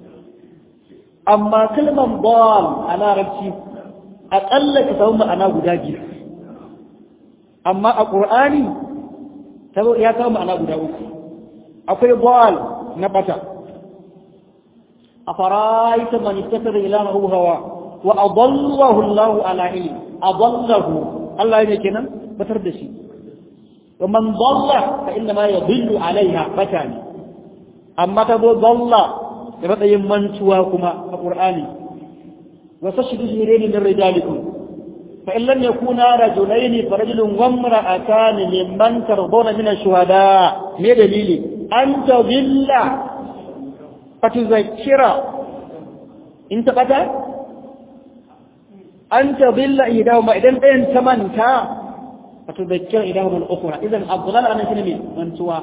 amma kalman bal a larabci aƙalla ka samu ma'ana guda biyu amma a ƙur'ani ya samu ma'ana guda uku akwai bal na bata a faraita man ittasar ilahahu hawa wa adallahu Allah ala ilmi adallahu Allah ne kenan batar da shi ومن ضل فإنما يضل عليها فتاني أما تبو ضل يبقى يمنتوا كما القرآن وتشهد شهرين من رجالكم فإن لم يكونا رجلين فرجل وامرأتان ممن ترضون من الشهداء ما دليلي أن تضل فتذكر انت قد أن تضل إيداهما إذن أنت تمنتا فتذكر إلههم الأخرى إذن الضلال أنا سنمي من سوى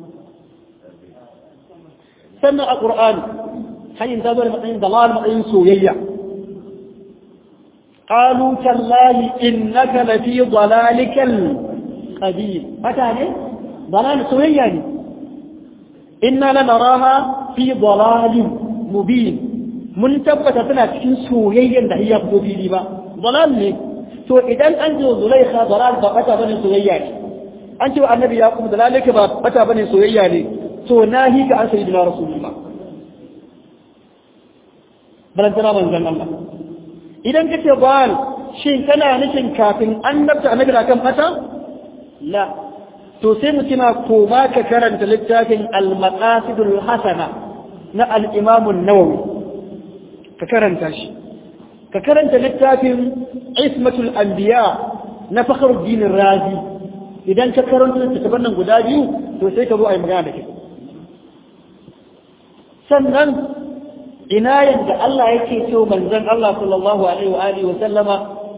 سنة القرآن حي انتظر مقين ضلال مقين سويا قالوا تالله إنك لفي ضلالك القديم متى ضلال سويا إنا لنراها في ضلال مبين من تبت سنة سويا هي في ba ضلال ne to idan an ji zulaikha dalal ba bata bane soyayya ne an ce wa annabi yaqub dalalika ba bata bane soyayya ne to nahi ga an sayyidina rasulullah balan tana manzon Allah idan kace bal shin kana nufin kafin annabta annabi da kan bata la to sai mu kina koma ka karanta littafin al-maqasidul hasana na al-imam an-nawawi ka karanta shi ka karanta littafin ismatul anbiya na fakhruddin razi idan ka karanta littafin nan guda biyu to sai ka zo a yi magana da kai sannan ina yadda Allah yake cewa manzon Allah sallallahu alaihi wa alihi wa sallama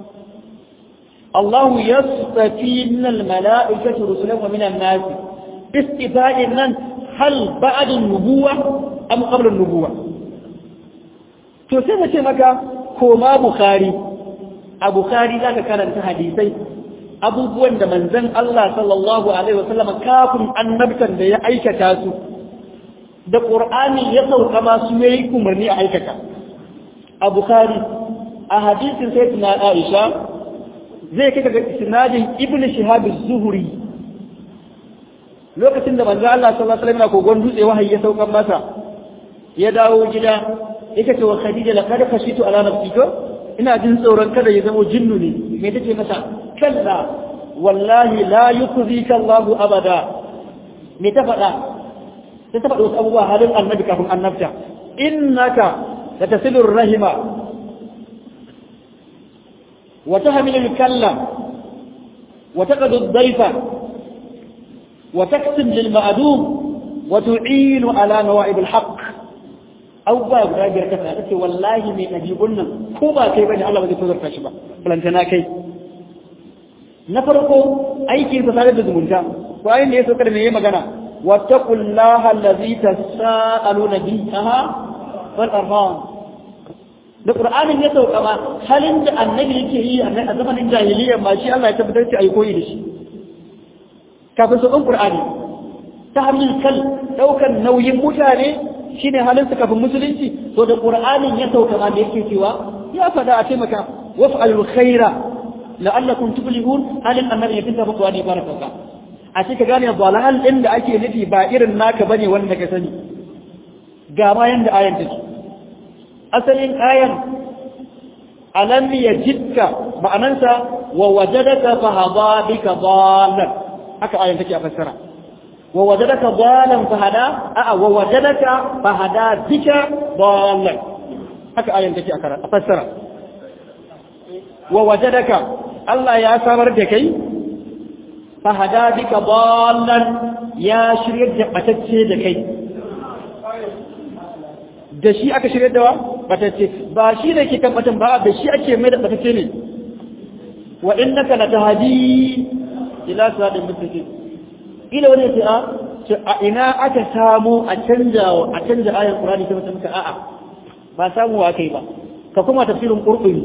Allah yastafi min al-mala'ikati rusulan wa min an-nas istifa'in nan hal ba'da an-nubuwah am qabla an-nubuwah to sai na ce maka koma Bukhari a Bukhari za ka karanta hadisai abubuwan da manzan Allah sallallahu Alaihi wasallam kafin annabtan da ya aikata su da ƙur'ani ya sauka masu ya yi umarni a aikata a Bukhari a hadisin sai tuna Aisha zai kai ga sinadin ibn shihab zuhuri lokacin da manzan Allah sallallahu Alaihi wasallam kogon dutse wahayi ya saukan masa ya dawo gida yake ce wa Khadija laqad khashitu ala nafsi ko ina jin tsoron kada ya zama jinnu ne me take mata kalla wallahi la yukhzika Allah abada me ta faɗa sai ta faɗa wasu abubuwa halin annabi kafin annabta innaka latasilur rahima wa tahmilul kallam wa taqadu ad-dayfa wa taksim lil ma'dum wa tu'inu ala nawa'ib al-haqq abubuwa guda biyar kasa ta ce wallahi mai ɗabi'un nan ko ba kai bane Allah ba zai tozarta shi ba balantana kai na farko aiki sa tare da zumunta bayan da ya saukar me yayi magana wattaqullaha allazi tasaaluna bihi wal arham da qur'anin ya sauka ma halin da annabi yake yi a zamanin jahiliya ma shi Allah ya tabbatar da ayi koyi da shi kafin saukan qur'ani ta hannun kal daukan nauyin mutane shine halin su kafin musulunci to da qur'anin ya sauka ma da yake cewa ya fada a taimaka waf'alul khaira la'allakum tuflihun halin annabi ya tinta muku wani baraka a cikin gane balal din da ake nufi ba irin naka bane wanda ka sani ga ma yanda ayan take asalin ayan alam yajidka ma'anansa wa wajadaka fahada bika dallan haka ayan take a fassara wa wajadaka dallan fahada a wa wajadaka fahada bika dallan haka ayan take a fassara wa wajadaka Allah ya samar da kai fahada bika dallan ya shiryar da batacce da kai da shi aka shirya da wa batacce ba shi ne ke kan batan ba da shi ake mai da batacce ne wa innaka latahdi ila siratal mustaqim ila wani ya ce a ce a ina aka samu a canja a canja ayar qur'ani ta mutum ka a'a ba samu wa kai ba ka kuma tafsirin qur'ani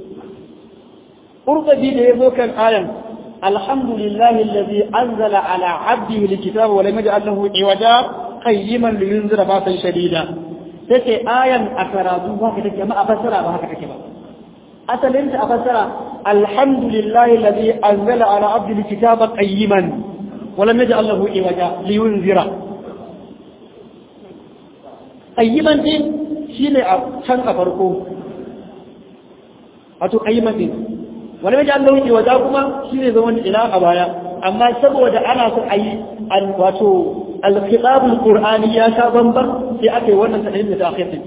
qur'ani da yazo kan ayan alhamdulillahi alladhi anzala ala 'abdihi alkitaba wa lam yaj'al lahu iwaja qayyiman liyunzira ba'san shadida take ayan a karatu ba ka take amma a fassara ba haka take ba asalin ta a fassara alhamdulillahi alladhi anzala ala 'abdihi alkitaba qayyiman wa lam yaj'al lahu iwaja liyunzira qayyiman din shine a can a farko wato qayyiman din wani mai Allah wuce waje kuma shi ne zaman ila a baya amma saboda ana so a yi wato alkitabul qur'ani ya sha bamban sai aka yi wannan tadin da ta akhir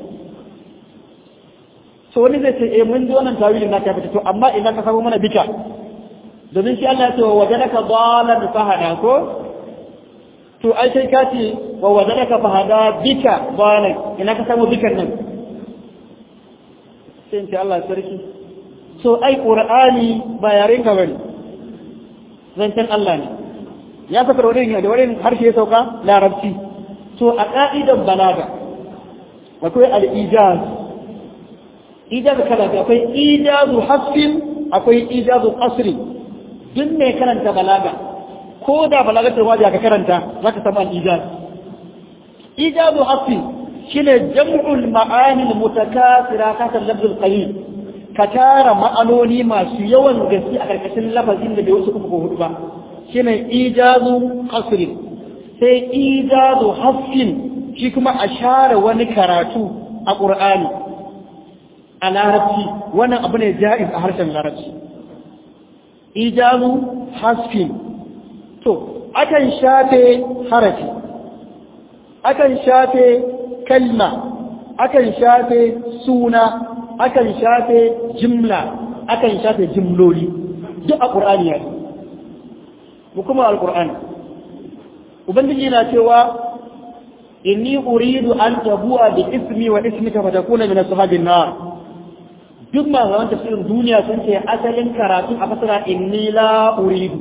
so wani zai ce eh mun ji wannan tawilin na ta fita to amma idan ka samu mana bika domin shi Allah ya ce wa wajadaka dalan fahada ko to ai sai ka ce wa wajadaka fahada bika dalan ina ka samu bikan nan sai in ce Allah sarki so ai ƙur'ani ba yaren ka bane zancen Allah ne ya saka wani da wani harshe ya sauka larabci so a ka'idan balaga akwai al-ijaz ijaz kala akwai ijazu hasfin akwai ijazu qasri duk mai karanta balaga ko da balaga ta waje ka karanta zaka samu al-ijaz ijazu hasfin shine jam'ul ma'ani al-mutakasira ka lafzul qalil ka tara ma'anoni masu yawan gaske a karkashin lafazin da bai wuce uku ko hudu ba shine ijazu qasrin sai ijazu hasfin shi kuma a share wani karatu a qur'ani a larabci wannan abu ne ja'iz a harshen larabci ijazu hasfin to akan shafe harafi akan shafe kalma akan shafe suna akan shafe jimla akan shafe jimloli duk a ƙur'ani ya mu kuma al-ƙur'ani ubangiji na cewa inni uridu an tabu'a bi ismi wa ismika fa takuna min ashabin nar duk ma zaman tafsirin duniya sun ce asalin karatu a fasara inni la uridu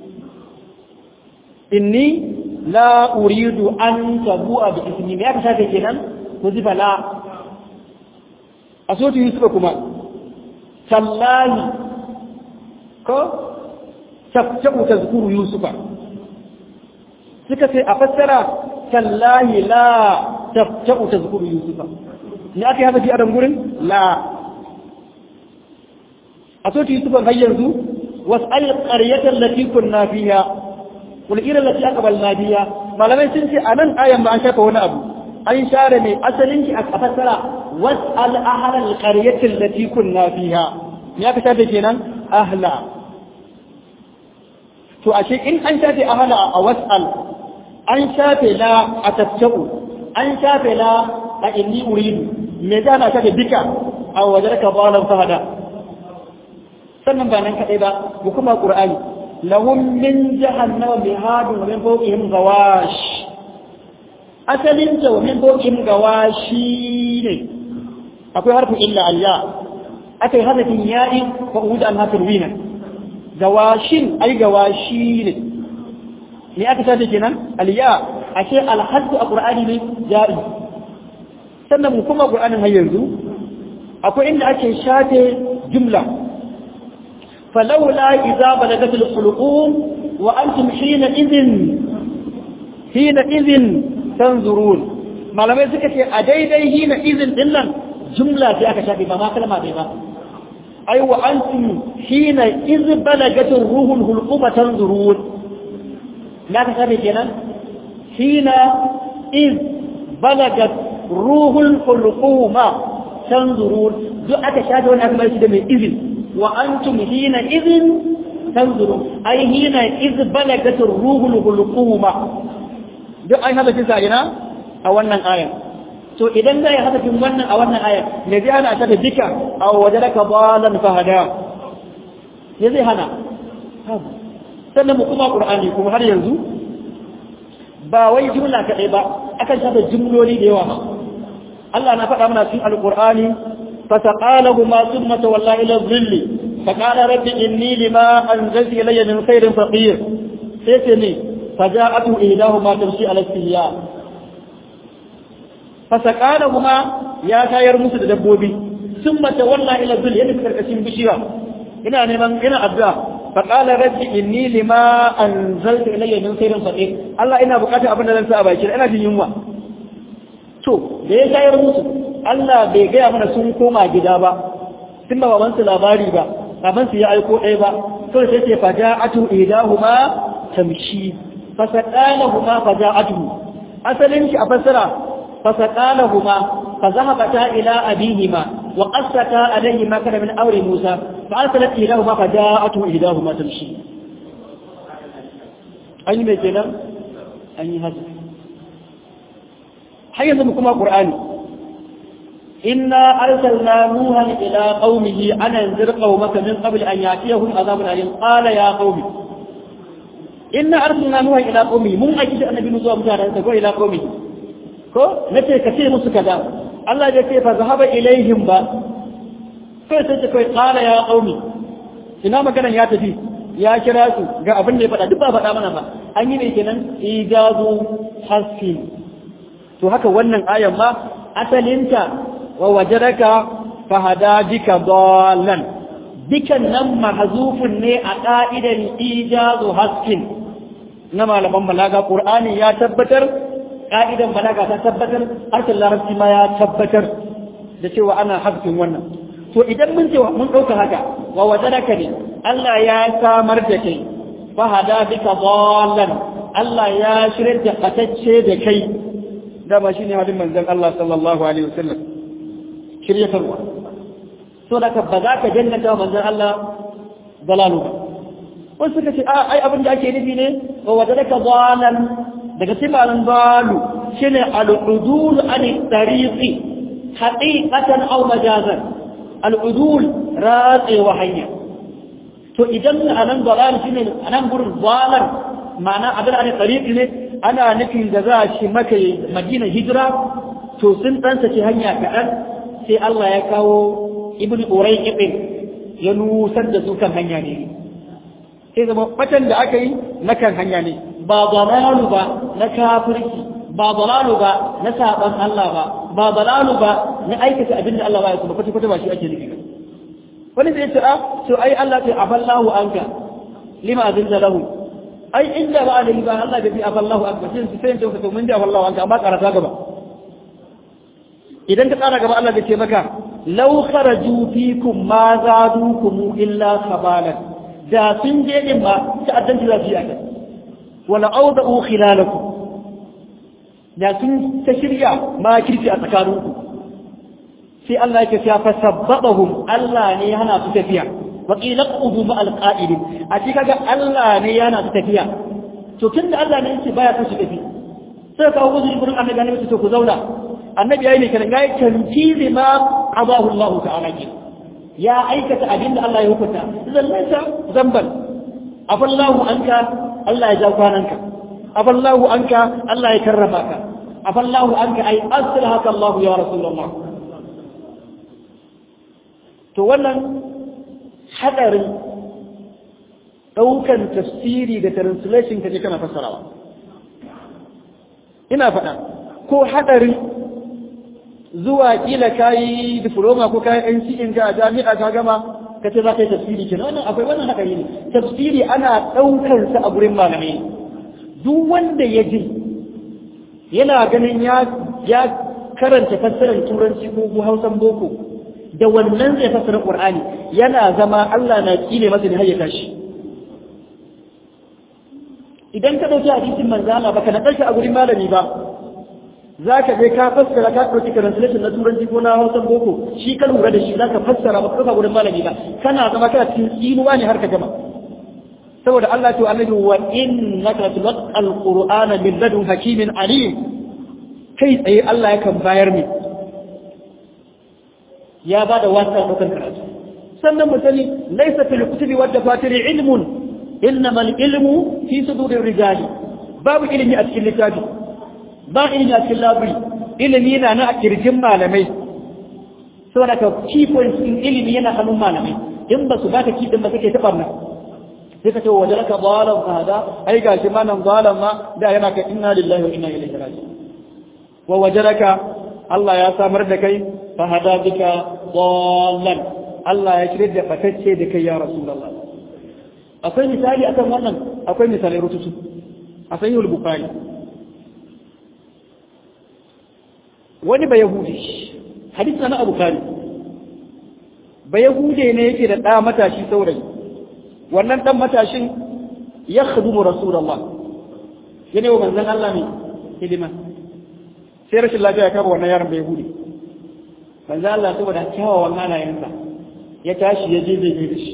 inni la uridu an tabu'a bi ismi me aka shafe kenan ko zifa la a sotu yusufa kuma tallahi ko taftaku tazkuru yusufa suka ce a fassara tallahi la taftaku tazkuru yusufa ne aka yi haka fi adam gurin la a sotu yusufa har yanzu was'al qaryatal lati kunna fiha wal ira lati aqbalna biha malamai sun ce anan ayan ba an shafa wani abu an share mai asalin ki a fassara was'al ahlal qaryati allati kunna fiha ya ka shafe kenan ahla to ashe in an shafe ahla a was'al an shafe la a tattabu an shafe la a inni uridu me da na shafe bika a wajarka balan fahada sannan ba nan kadai ba mu kuma qur'ani lahum min jahannama mihadun wa min fawqihim ghawash asalin ta wa min bokin gawashi ne akwai harfin illa alya akai harfin ya'i wa uda an harfin wina gawashin ai gawashi ne me aka sace kenan alya ashe alhaddu a qur'ani ne ja'i sannan mu kuma qur'anin har yanzu akwai inda ake shafe jumla فلولا إذا بلغت الحلقوم وأنتم حينئذ حينئذ تنظرون malamai suka ce a daidai hina izin din nan jumla sai aka shafe ba ma kalma bai ba ai wa antum hina iz balagatul ruhul hulquma tanzurun na ka shafe kenan hina iz balagat ruhul hulquma tanzurun duk aka shafe wani aka bar shi da mai izin وأنتم حينئذ تنظرون أي حينئذ بلغت الروح الحلقومة duk an haɗa kisa ina a wannan aya to idan za ya haɗa wannan a wannan aya me zai hana ta da dika a waje daga balan fahada me zai hana sannan mu kuma qur'ani kuma har yanzu ba wai jumla kaɗai ba akan shafa jumloli da yawa Allah na faɗa mana cikin alqur'ani فسقالهما ثم تولى إلى الظل فقال رب إني لما أنزلت إلي من خير فقير سيتني فجاءته إهداهما تمشي على استهياء فسقالهما يا كاير موسى دبوبي ثم تولى إلى الظل يعني في كركسين بشيرا هنا نمان هنا أبدا فقال رب إني لما أنزلت إلي من خير فقير الله إنا بقاتا أبدا لنسى أباكر أنا في يوم to da ya shayar musu Allah bai gaya mana sun koma gida ba tun ba baban su labari ba baban su ya aiko ɗaya ba kawai sai ce faja'atu idahuma tamshi fasaqalahuma faja'atu asalin shi a fassara fasaqalahuma فذهبتا إلى أبيهما وقصتا عليه ما كان من أمر موسى فأرسلت إليهما فجاءته إحداهما تمشي أين ميتنا أين هذا حيث بكما قرآن إنا أرسلنا نوحا إلى قومه أن أنذر قومك من قبل أن يأتيهم عذاب أليم قال يا قوم إنا أرسلنا نوحا إلى قومه من أجل أن النبي نزوى مجانا تقول إلى قومه ko nace ka ce musu kaza Allah ya ce fa zahaba ilaihim ba kai sai kai qala ya qaumi ina maganan ya tafi ya kira su ga abin da ya faɗa duk ba faɗa mana ba an yi ne kenan ijazu hasfin to haka wannan ayan ma asalinta wa wajadaka fahada bika dallan bikan nan mahzufun ne a ka'idan ijazu hasfin na malaman balaga qur'ani ya tabbatar ka'idan balaga ta tabbatar harshen larabci ma ya tabbatar da cewa ana hasfin wannan to idan mun ce mun dauka haka wa wajadaka ne Allah ya samar da kai fahada bika dallan Allah ya shirya da katacce da kai dama shine hadin manzon Allah sallallahu alaihi wasallam shiryatarwa so da ka ba za ka jannata manzon Allah dalalu ba wasu suka ce a ai abin da ake nufi ne wa wajadaka dalan daga sifanin dalu shine al-udul an tariqi haqiqatan aw majazan al-udul ratsi wa hanya to idan anan dalal shine anan gurin dalan ma'ana abin da tariqi ne ana nufin da za a ci maka madina hijira to sun dan saki hanya kaɗan sai Allah ya kawo ibn urai ibn ya nusar da su kan hanya ne sai zama batan da aka yi na kan hanya ne ba dalalu ba na kafirci ba dalalu ba na saban Allah ba ba dalalu ba na aikata abin da Allah ba ya kuma kwata kwata ba shi ake nufi wani zai ce a to ai Allah ta afallahu anka lima azinta lahu ai inda ba da ba Allah bai fi afallahu akbar sai sai to mun ji afallahu anka amma karata gaba idan ka tsara gaba Allah zai ce maka law kharaju fikum ma zadukum illa khabalan da sun je din ba ta addanci za su yi aka wala awda'u khilalakum da sun ta shirya ma kirki a tsakaninku sai Allah yake ya fasabbahum Allah ne ya hana su tafiya wa qila qudu ma alqa'idin a ci kaga Allah ne ya hana su tafiya to tunda Allah ne yake baya son su tafi sai ka wuzu gurin annabi ne to ku zauna annabi yayi ne kan yayi tantizi ma qadahu Allah ta'ala ke ya aikata abin da Allah ya hukunta zallanta zamban afallahu anka Allah ya ja kwananka afallahu anka Allah ya karrama ka afallahu anka ai aslahaka Allah ya rasulullah to wannan hadarin daukan tafsiri da translation kaje kana fassarawa ina faɗa ko hadarin zuwa kila kayi diploma ko kayi NCN ka a jami'a ka gama ka ce za ka yi tafsiri kenan wannan akwai wannan hadari ne tafsiri ana daukar sa a gurin malamai duk wanda ya ji yana ganin ya ya karanta fassarar turanci ko hausan boko da wannan zai fassara qur'ani yana zama Allah na kine masa ne har ya tashi idan ka dauki hadisin manzo Allah baka na karshe a gurin malami ba zaka je ka fassara ka dauki translation na turanci ko na hausan boko shi ka lura da shi zaka fassara ba ka gurin malami ba kana zama kana cikin tsinuwa ne har ka gama saboda Allah to annabi wa innaka tulqal qur'ana min ladun hakimin alim kai tsaye Allah yakan bayar ne ya bada wasa dokan karatu sannan mu sani laysa fil kutubi wad dafatir ilmun innama al ilmu fi sudurir rijali babu ilimi a cikin littafi ba ilimi a cikin labiri ilimi na na a kirjin malamai saboda ka key points din ilimi yana hannun malamai in ba su baka key din ba kake ta barna sai ka ce wa jalaka dhalan fahada ai gashi ma nan dhalan ma da yana ka inna lillahi wa inna ilaihi raji'un wa wajadaka Allah ya samar da kai fahada bika dhalan Allah ya shirye da fatacce da kai ya rasulullah akwai misali akan wannan akwai misalai rututu a sahihul bukhari wani ba yahudi hadisi na abu bukhari ba yahude ne yake da ɗa matashi saurayi wannan dan matashin ya khadumu rasulullah yana wa manzon Allah ne hidima sai rashin lafiya ya kaba wannan yaron bai hude manzon Allah saboda kyawawan halayensa ya tashi ya je zai da shi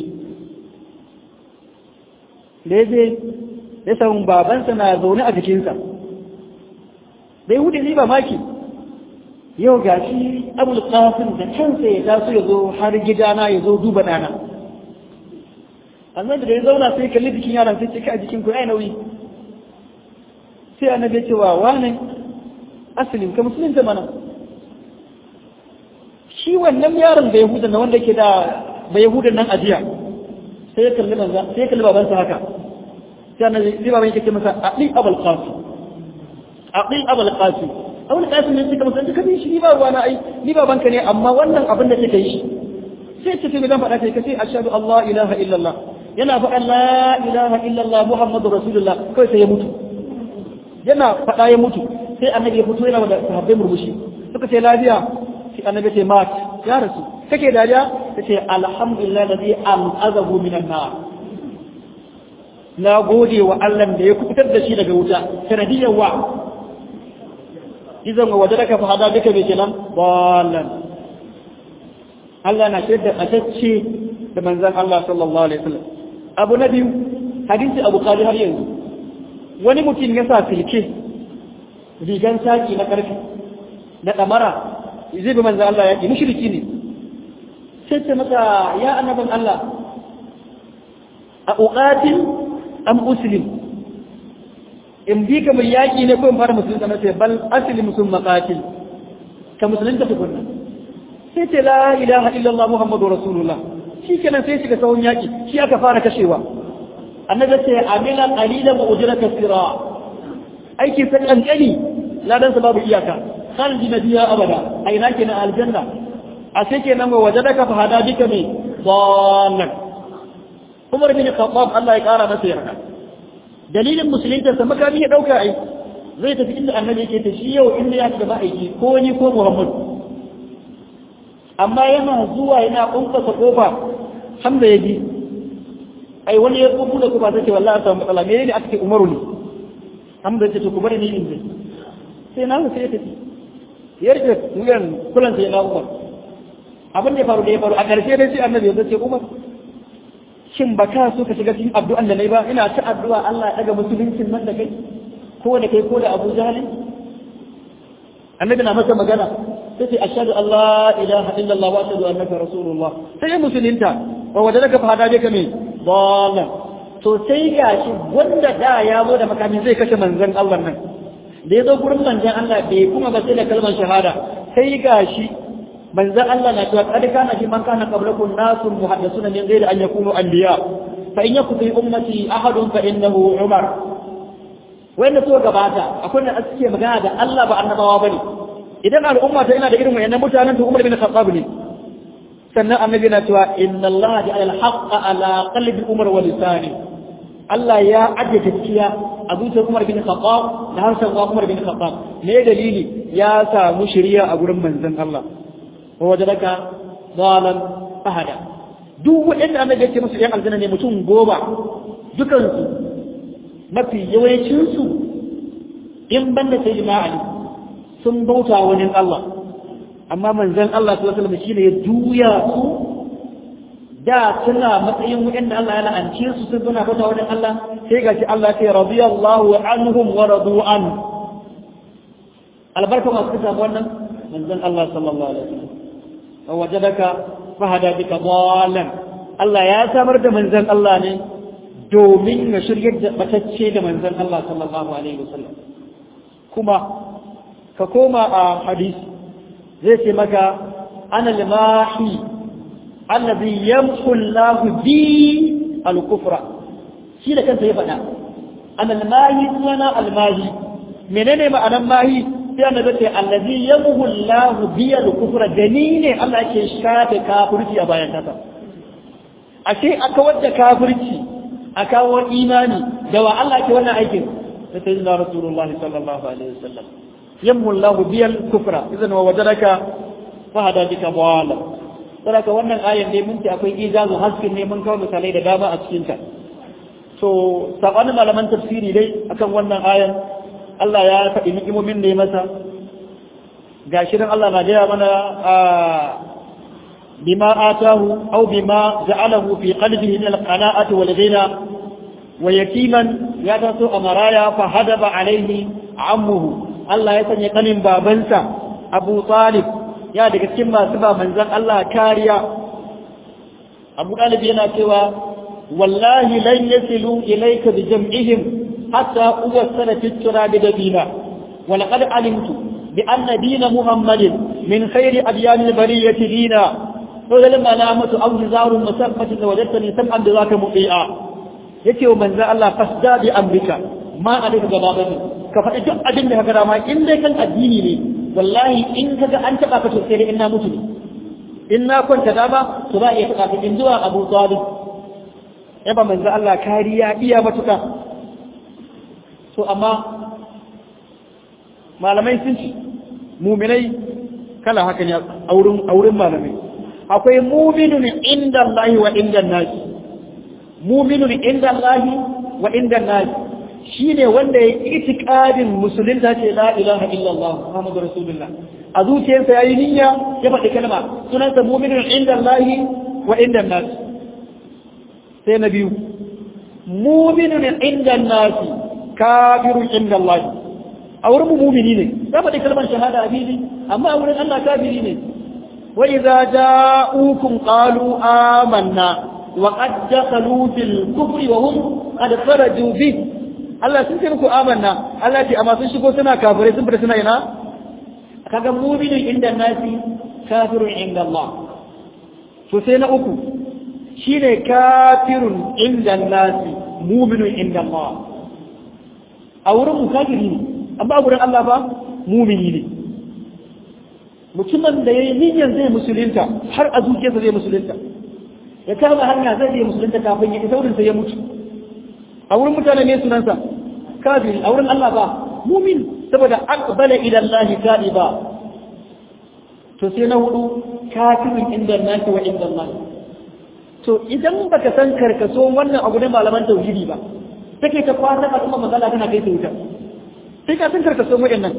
da ya je ya samu babansa na zaune a jikinsa bai hude ne ba maki yau ga shi abul qasim da kansa ya taso ya zo har gidana ya zo duba ɗana annabi da ya zauna sai kalli jikin yaron sai cika a jikin ku ai nauyi sai annabi ya ce wa wani asalin ka musulunta mana shi wannan yaron da yahudan na wanda ke da ba yahudan nan ajiya sai ya kalli manza sai ya kalli babansa haka sai annabi sai baban yake ce masa aqi abul qasim aqi abul qasim abul qasim ne suka musulunta kabi shi ni ba ruwa na ai ni babanka ne amma wannan abin da kake yi sai ce sai zan faɗa kai kace ashhadu allah ilaha illallah yana faɗa la ilaha illallah muhammadu rasulullah kawai sai ya mutu yana faɗa ya mutu sai annabi ya fito yana da sahabbai murmushi suka ce lafiya sai annabi ce mat ya rasu kake dariya kace alhamdulillah ladhi anqadhahu minan nar na gode wa Allah da ya kubutar da shi daga wuta sanadiyar wa idan wa wajadaka fa hada bika bi kenan wallan Allah na shaida atacce da manzon Allah sallallahu alaihi wasallam abu na biyu hadisi abu kali har yanzu wani mutum ya sa silke rigan saki na karfi na damara zai bi manzo Allah yaki mushriki ne sai ce masa ya annabin Allah a uqatil am uslim in bi ka mai yaki ne ko in fara musulunta na ce bal aslim sun maqatil ka musulunta tukunna sai ce la ilaha illallah muhammadu rasulullah shi kenan sai shiga sahun yaki shi aka fara kashewa annabi ce amila qalilan wa ujra kasira aiki sai kankani ladan sa babu iyaka khalidi nadiya abada ai na kenan aljanna a sai kenan wa wajadaka fa hada bika me dallan Umar bin Khattab Allah ya kara masa yarda dalilin musulunta sa makami ya dauka ai zai tafi inda annabi yake ta shi yau inda ya gaba aiki ko ni ko Muhammad amma yana zuwa yana kunkasa kofa hamza ya ji ai wani ya tsofu da kofa sai wallahi ta matsala me ne aka ce umaru ne hamza ce to ku bari ni in je sai na sai ya tafi ya rike wuyan kulan sai na umar abin da ya faru da ya faru a ƙarshe dai sai annabi ya ce umar shin ba ka so ka shiga cikin addu'an da nayi ba ina ta addu'a Allah ya daga musuluncin nan da kai ko da kai ko da Abu Jahl annabi na masa magana sai ce ashhadu an la ilaha illallah wa ashhadu annaka rasulullah sai musulunta wa wajadaka fa hada bika me dallan to sai gashi wanda da ya zo da makamin zai kashe manzon Allah nan da ya zo gurin manzon Allah bai kuma ba sai da kalmar shahada sai gashi manzon Allah na cewa kad kana fi man kana qablakum nasun muhaddasuna min ghairi an yakunu anbiya fa in yakun fi ummati ahadun fa innahu umar wanda so gabata akwai da suke magana da Allah ba annabawa bane idan al'umma ta ina da irin wayannan mutanen to Umar bin Khattab ne sannan annabi na cewa inna Allah ja'ala al-haqqa ala qalbi Umar wa lisani Allah ya ajiye gaskiya a zuciyar Umar bin Khattab da harshen Umar bin Khattab me dalili ya samu shari'a a gurin manzon Allah wa wajadaka dalan fahada duk wanda annabi ya ce musu yan aljanna ne mutum goma dukansu mafi yawancinsu in banda sai Ali sun bauta wani Allah amma manzon Allah sallallahu alaihi wasallam shine ya juya su da suna matsayin wanda Allah ya la'ance su sun suna bauta wani Allah sai gashi Allah ya ce radiyallahu anhum wa radu an albarka masu samu wannan manzon Allah sallallahu alaihi wasallam wa wajadaka fahada bika dalan Allah ya samar da manzon Allah ne domin ya shiryar da batacce da manzon Allah sallallahu alaihi wasallam kuma ka koma a hadisi zai ce maka ana limahi allazi yamhu Allah bi al-kufra shi da kansa ya faɗa ana limahi suna al-mahi menene ma'anar mahi sai annabi ce allazi yamhu Allah bi al-kufra dani ne Allah ke shafe kafirci a bayan kasa ashe aka wadda kafirci a kawo imani da wa Allah ke wannan aikin da sayyidina rasulullahi sallallahu alaihi wasallam yammu Allah biyal kufra idan wa wajadaka fa hada bika dawala saboda wannan ayan dai mun ce akwai ijazu haskin ne mun kawo misalai da dama a cikin ta to sabanin malaman tafsiri dai akan wannan ayan Allah ya faɗi ni'imomin ne masa gashi dan Allah na gaya mana bima atahu aw bima ja'alahu fi qalbihi min al-qana'ati wal ghina wa yatiman ya taso a maraya fa hadaba alaihi ammuhu Allah ya sanya kanin babansa Abu Talib ya daga cikin masu ba manzon Allah kariya Abu Talib yana cewa wallahi lan yasilu ilayka bi jam'ihim hatta uwassala fi turabi dabina wa laqad alimtu bi anna dina Muhammadin min khairi adyan al-bariyati dina to da lamma na mutu aw zarun musaffatin wajadtani sam'an bi zaka muqi'a yace wa manzon Allah fasda bi amrika ma alika gaba bane ka faɗi duk abin da ka gara ma in dai kan addini ne wallahi in ka ga an taɓa ka to sai dai in na mutu ne in na kwanta dama to za a iya taɓa ka in zuwa abu talib ya ba manzo Allah kariya iya matuka to amma malamai sun ci muminai kala haka ne a wurin malamai akwai muminun inda Allah wa inda nasi muminun inda Allah wa inda nasi shi ne wanda ya yi itikadin musulunta ce la ilaha illallah Muhammadu Rasulullah a zuciyarsa ya yi niyya ya faɗi kalma sunansa muminin inda Allah wa inda nas sai na biyu muminin inda nas kafirun inda Allah a wurin mu mumini ne ya faɗi kalmar shahada a fili amma a wurin Allah kafiri ne wa idza ja'ukum qalu amanna wa qad dakhalu fil kufri wa hum qad kharaju bihi Allah sun ce muku amanna Allah ce amma sun shigo suna kafirai sun fita suna ina kaga mu'minun inda nasi kafirun inda Allah to sai na uku shine kafirun inda nasi mu'minun inda Allah a wurin mu kafiri ne amma a wurin Allah ba mu'mini ne mutumin da yayi niyyar zai musulunta har a zuciyarsa zai musulunta ya kama hanya zai je musulunta kafin ya isa wurin sai ya mutu a wurin mutane ne sunansa kafiri a wurin Allah ba mumin saboda aqbala ila Allah ta'iba to sai na hudu kafirin inda naki wa inda Allah to idan baka san karkaso wannan abu ne malaman tauhidi ba take ta kwana a kuma magana tana kai ta wuta sai ka san karkaso mu nan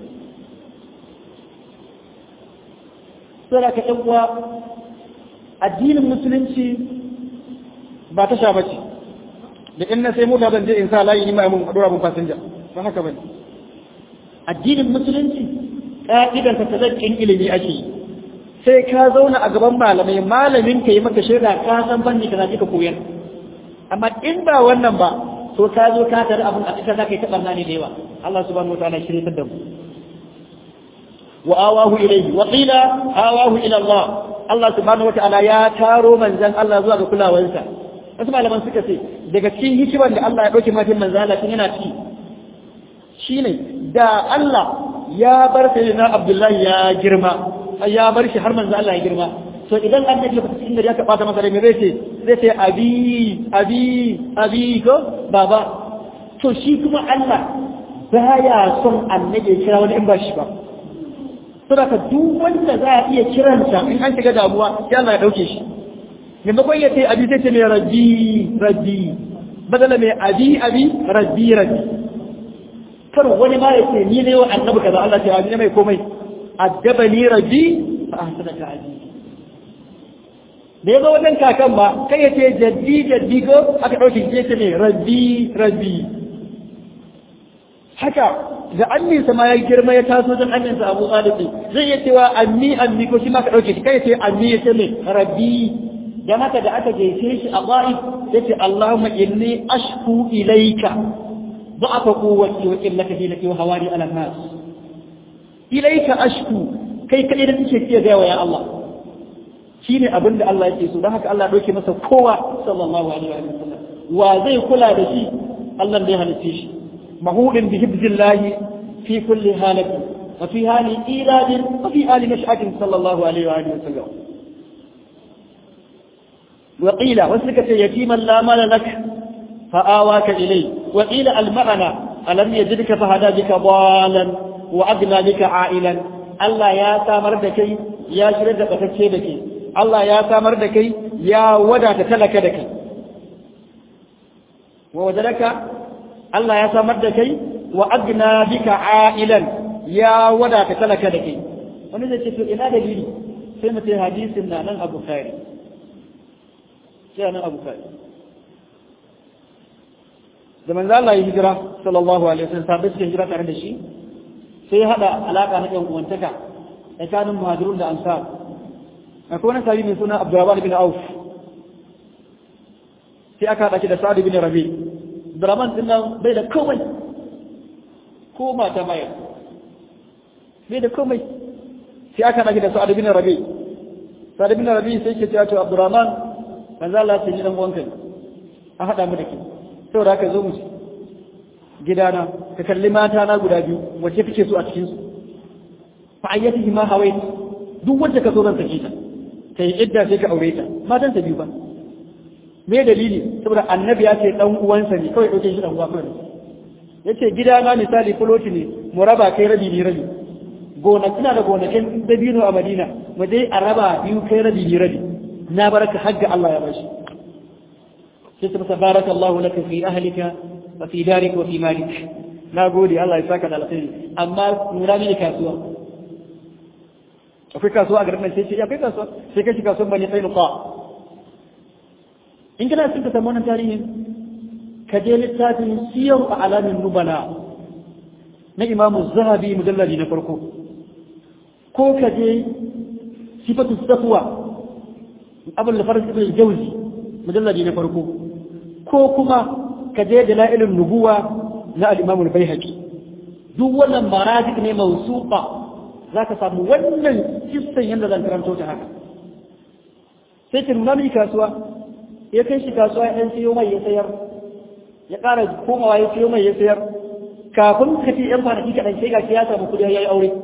sai ka ɗan uwa addinin musulunci ba ta sha bace da in na sai mota zan je in sa layi ni ma mun dora mun fasinja ba haka bane addinin musulunci ka'idan ta tazakkin ilimi ake yi sai ka zauna a gaban malamai malamin ka yi maka shaida ka san banni ka zaji ka koyar amma in ba wannan ba to ka zo ka tare abin a cikin zaka yi ta barna ne da yawa Allah subhanahu wataala ya shirye da mu wa awahu ilayhi wa qila awahu ila Allah Allah subhanahu wataala ya taro manzan Allah zuwa ga kulawansa wasu malaman suka ce daga cikin hikimar da Allah ya dauke mafin manzan Allah tun yana ciki shine da Allah ya bar sayyidina Abdullahi ya girma ya bar shi har manzan Allah ya girma to idan an yake fata cikin gari aka bata masa rai me zai ce zai ce abi abi abi ko baba to shi kuma Allah baya son annabi ya kira wani in ba shi ba saboda duk wanda za a iya kiransa in an shiga damuwa sai Allah ya dauke shi maimakon ya ce abi sai ce mai rabbi rabbi badala mai abi abi rabbi rabbi kar wani ma ya ce ni ne wa annabi kaza Allah ce abi ne mai komai addabani rabbi fa ahsana ta'adi da ya zo wajen kakan ba kai ya ce jaddi jaddi ko aka ɗauke shi ce ne rabbi rabbi haka da amminsa ma ya girma ya taso don amminsa abu ɗalibi zai iya cewa ammi ammi ko shi ma ka ɗauke shi kai ya ce ammi ya ce ne rabbi dan haka da aka gaishe shi a ba'if ya ce Allahumma inni ashku ilaika ضعف قوتي وقلة حيلتي وهواني على الناس إليك أشكو كي كي نتشكي يا يا الله shi ne abin da Allah yake so don haka Allah ɗauke masa kowa sallallahu alaihi wa sallam wa zai kula da shi Allah da ya halitta shi mahudin bi hibzillahi fi kulli halati wa fi hali iladin wa fi hali mash'atin sallallahu alaihi wa sallam wa qila wasu suka ce yatiman la mala lak fa awaka ilay wa qila al ma'ana alam yajidka fa hada bika dalan wa adna bika a'ilan Allah ya samar da kai ya shirya da batacce da kai Allah ya samar da kai ya wadata talaka da kai wa wadalaka Allah ya samar da kai wa agna bika ailan ya wadata talaka da kai wani zai ce to ina dalili sai mu ce hadisin na nan Abu Bukhari sai nan Abu Bukhari da manzo Allah ya hijira sallallahu alaihi wasallam sabai suka hijira tare da shi sai ya hada alaka na yan uwantaka tsakanin muhajirun da ansar akwai wani sabi mai suna Abdurrahman bin Auf sai aka haɗa shi da Sa'ad bin Rabi Abdurrahman din nan bai da komai ko mata mai bai da komai sai aka haɗa shi da Sa'ad bin Rabi Sa'ad bin Rabi sai ke cewa to Abdurrahman manzo Allah sai gidan wanka a haɗa mu da ke saboda haka zo mu ci gidana ka kalli mata na guda biyu wacce kake so a cikin su fa ayyatihi ma hawait duk wacce ka so zan sake ta ta yi idda sai ka aure ta matan ta biyu ba me dalili saboda annabi ya ce dan uwansa ne kawai dauke shi dan uwa kawai yace gida na misali fuloti ne mu raba kai rabi ni rabi gona ina da gonakin dabino a Madina mu dai a raba biyu kai rabi ni rabi na baraka hagga Allah ya bashi sai ta tabaraka Allah laka fi ahlika wa fi darik wa fi malik na gode Allah ya saka da alkhairi amma nura mini kasuwa akwai kasuwa a garin nan sai ce akwai kasuwa sai kai shi kasuwan bane sai nuqa in kana son ka samu wannan tarihin ka je littafin siyar a alamin nubala na imamu zahabi mujalladi na farko ko ka je sifatu safwa abul faris ibn jawzi mujalladi na farko ko kuma ka je dalailun nubuwa na al-imam al-baihaqi duk wannan marajic ne mawsuqa zaka samu wannan kissan yanda zan karanto ta haka sai ki nuna mini kasuwa ya kai shi kasuwa ya siyo mai ya sayar ya ƙara komawa ya siyo mai ya sayar kafin ka ce yan kwanaki kaɗan sai gashi ya samu kuɗi ya yi aure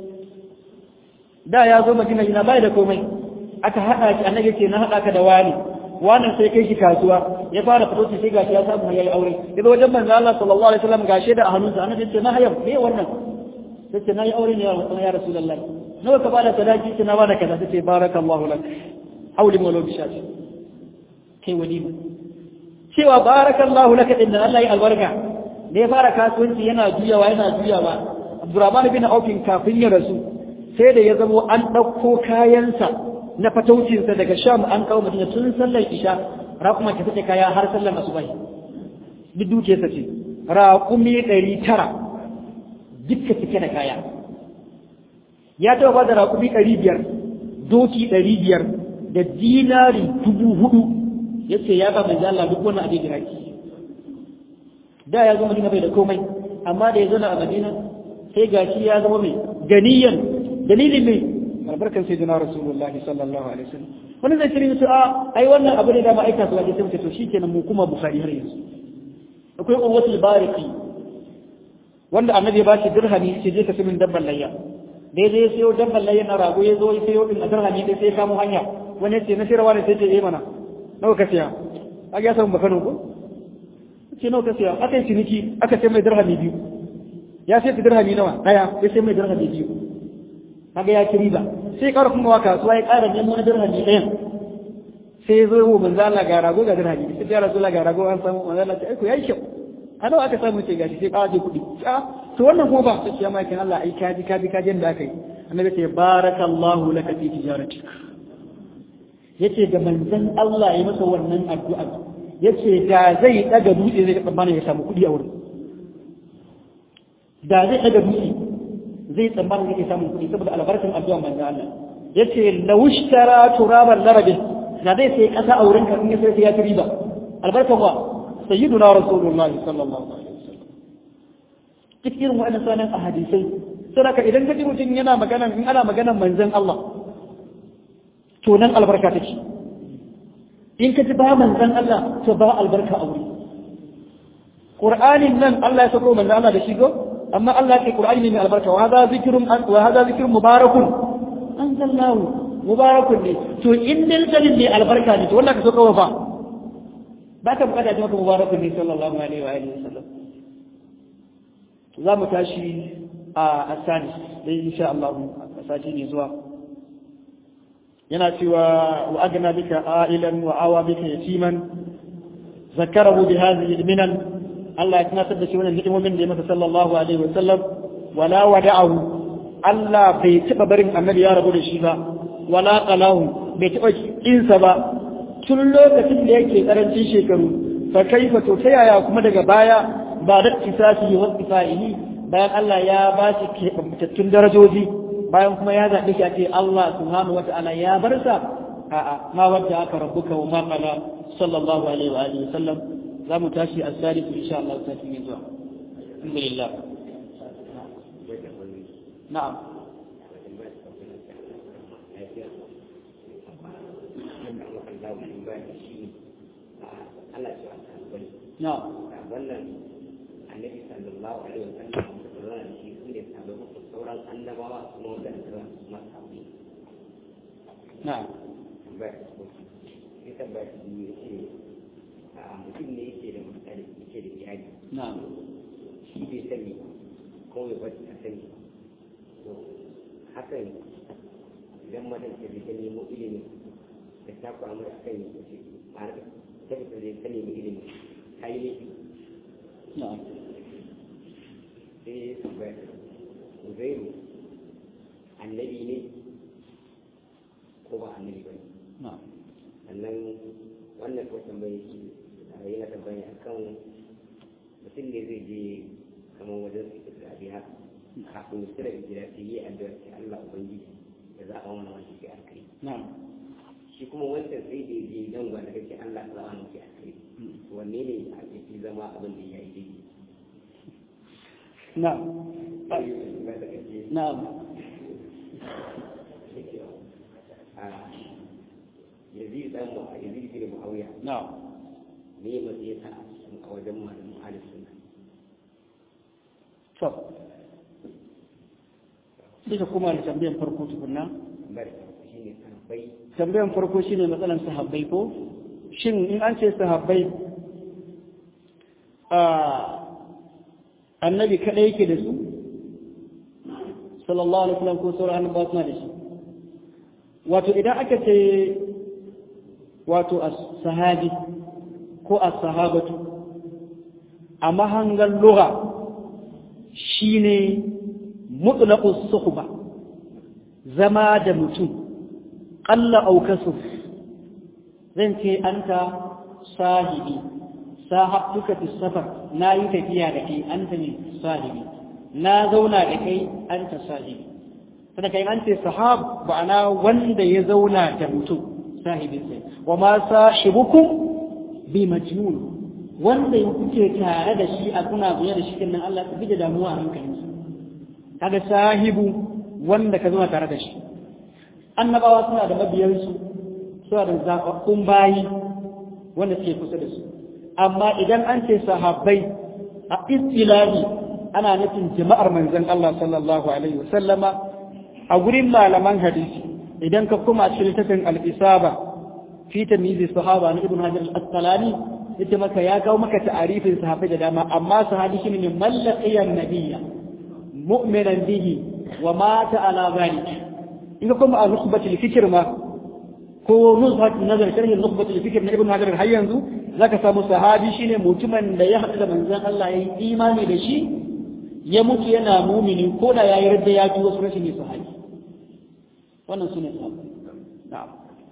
da ya zo madina yana bai da komai aka haɗa shi annabi ce na haɗa ka da wani wannan sai kai shi kasuwa ya fara fito sai gashi ya samu ya yi aure daga wajen manzo Allah sallallahu alaihi wasallam gashi da a hannunsa annabi ce na hayam me wannan sai ce na yi aure ne ya rasulullahi nawa ka bada sadaki ce na bada kaza sai ce barakallahu lak auli mawlo bishati kai walima cewa barakallahu laka din Allah ya albarka da ya fara kasuwanci yana juyawa yana juyawa Abdurrahman bin Auf kafin ya rasu sai da ya zamo an ɗauko kayansa na fataucinsa daga Sham an kawo Madina tun sallar Isha raƙuma ta fice kaya har sallar asubai duk dukiyarsa ce raƙumi ɗari tara dukka cike da kaya ya taɓa ba da raƙumi ɗari biyar doki ɗari biyar da dinari dubu hudu ya ce ya ba mai Allah duk wani abin giraki da ya zo Madina bai da komai amma da ya zo a Madina sai gashi ya zama mai ganiyan dalilin mai albarkan sayyidina rasulullahi sallallahu alaihi wasallam wani zai kiri su a ai wannan abu ne da ma aika su waje sai mu ce to shikenan mu kuma bukhari har yanzu akwai qurwatul bariki wanda annabi ya bashi dirhami sai je ka simin dabban layya daidai ya sayo dabban layya na rago ya zo ya sayo din a dirhami dai sai ya kamo hanya wani ce na sirwa ne sai ce eh mana nawa ka siya a ga samu bakano ko ce nawa ka siya aka yi ciniki aka sai mai dirhami biyu ya sai dirhami nawa daya ya sai mai dirhami biyu kaga ya ci riba sai ƙara kuma wa kasuwa ya ƙara nemo wani dirhami ɗayan sai ya zo yi manzo Allah ga rago ga dirhami sai ya rasu ga rago an samu manzo Allah ta aiko yayi kyau a nawa aka samu ce gashi sai ƙara je kuɗi to wannan kuma ba sai ya mai Allah ai kaji kaji kaji da aka yi annabi ce barakallahu laka fi tijaratik yace da manzon Allah ya masa wannan addu'a yace da zai daga dutse zai tsammana ya samu kuɗi a wurin da zai daga dutse zai tsammanin yake samun kuɗi saboda albarkan addu'a manzo Allah yace lawishtara turaban larabi da zai sai kasa a wurin ka in ya sai ya ci riba albarkan wa sayyiduna rasulullah sallallahu alaihi wasallam duk irin wa'annan sanan a hadisai saboda idan ka ji mutum yana magana in ana magana manzon Allah to nan albarka take in ka ji ba manzon Allah to ba albarka a wuri Qur'anin nan Allah ya sako manzon Allah da shi go amma Allah ke Qur'ani ne mai albarka wa hadha zikrun wa hadha zikrun mubarakun anzalnahu mubarakun ne to in dal kalin ne albarka ne to wannan ka so kawo fa ba ka bukata ji maka mubarakun ne sallallahu alaihi wa alihi wasallam za mu tashi a asani dai insha Allah a sati ne zuwa yana cewa wa agna bika ailan wa awa bika yatiman zakarahu bi hadhihi al-minan Allah ya tunatar da shi wannan ni'imomin da ya masa sallallahu alaihi wa sallam wala wada'ahu Allah bai taba barin annabi ya rabu da shi ba wala qalahu bai taba insa ba tun lokacin da yake karancin shekaru fa kaifa to ta yaya kuma daga baya ba da kisasi wa tsifaihi bayan Allah ya ba shi keɓantattun darajoji bayan kuma ya zaɓi shi a ce Allah subhanahu wa ta'ala ya bar sa a'a ma wadda aka rabbuka wa ma qala sallallahu alaihi wa alihi wa sallam za mu tashi a salisu insha Allah ta fi zuwa alhamdulillah na'am na'am wannan annabi sallallahu alaihi wa sallam da shi su ne sabon sauran annabawa kuma wanda aka masa na'am ya tabbata ya ce mutum ne yake da mutane yake da iyali na'am shi bai sani ko ya bata ta sani to hakan idan madan ta bai ta nemo ilimi da ta kwamu a kan yi ce a ta fita zai ta nemi ilimi ta yi laifi na'am sai ya tabbata uzairu annabi ne ko ba annabi ba ne na'am sannan wannan ko tambaye shi yana tambaya akan mutum ne zai je kamar wajen su da biya kafin ya tsira gida sai yi addu'a ce Allah ubangiji da za a wani wani ke alkai na'am shi kuma wancan sai da je dan gwada kake Allah za a wani ke alkai wanne ne a ke zama abin da ya yi daidai na'am sai ba da kake na'am yazid dan mu yazid bin muawiya na'am ne matsayi ta a wajen malamin ahlus sunna to sai ka kuma da tambayan farko tukunna bar shi ne sahabbai tambayan farko shine matsalan sahabbai ko shin in an ce sahabbai a annabi kadai yake da su sallallahu alaihi wasallam ko sauran annabawa suna da shi wato idan aka ce wato as-sahabi ko as-sahabatu a mahangan lugha shine mutlaqus suhba zama da mutum qalla aw kasuf zan ce anta sahibi sahabtuka fi safar na yi tafiya da kai anta ne sahibi na zauna da kai anta sahibi sai kai an ce sahab ba'ana wanda ya zauna da mutum sahibin sai wa ma sahibukum bi majnun wanda kuke tare da shi a kuna zuwa da shi nan Allah ka bige damuwa a hankalinsa kaga sahibu wanda ka zama tare da shi annabawa suna da mabiyansu suna da zaɓaɓɓun bayi wanda suke kusa da su amma idan an ce sahabbai a istilahi ana nufin jama'ar manzon Allah sallallahu alaihi wasallama a gurin malaman hadisi idan ka kuma cikin littafin al-isaba fi tamyiz sahaba na ibn hajar al-asqalani yace maka ya kawo maka ta'arifin sahabbai da dama amma sahabi shine min mallaqiyan nabiyya mu'minan bihi wa mata ala zalik in ka kuma a nusbatul fikr ma ko nusbat nazar sharhi nusbatul fikr na ibn hajar har yanzu zaka samu sahabi shine mutumin da ya haɗu da manzon Allah yayi imani da shi ya mutu yana mumini ko da yayi radda ya ji wasu rashin sahabi wannan sune sahabbai na'am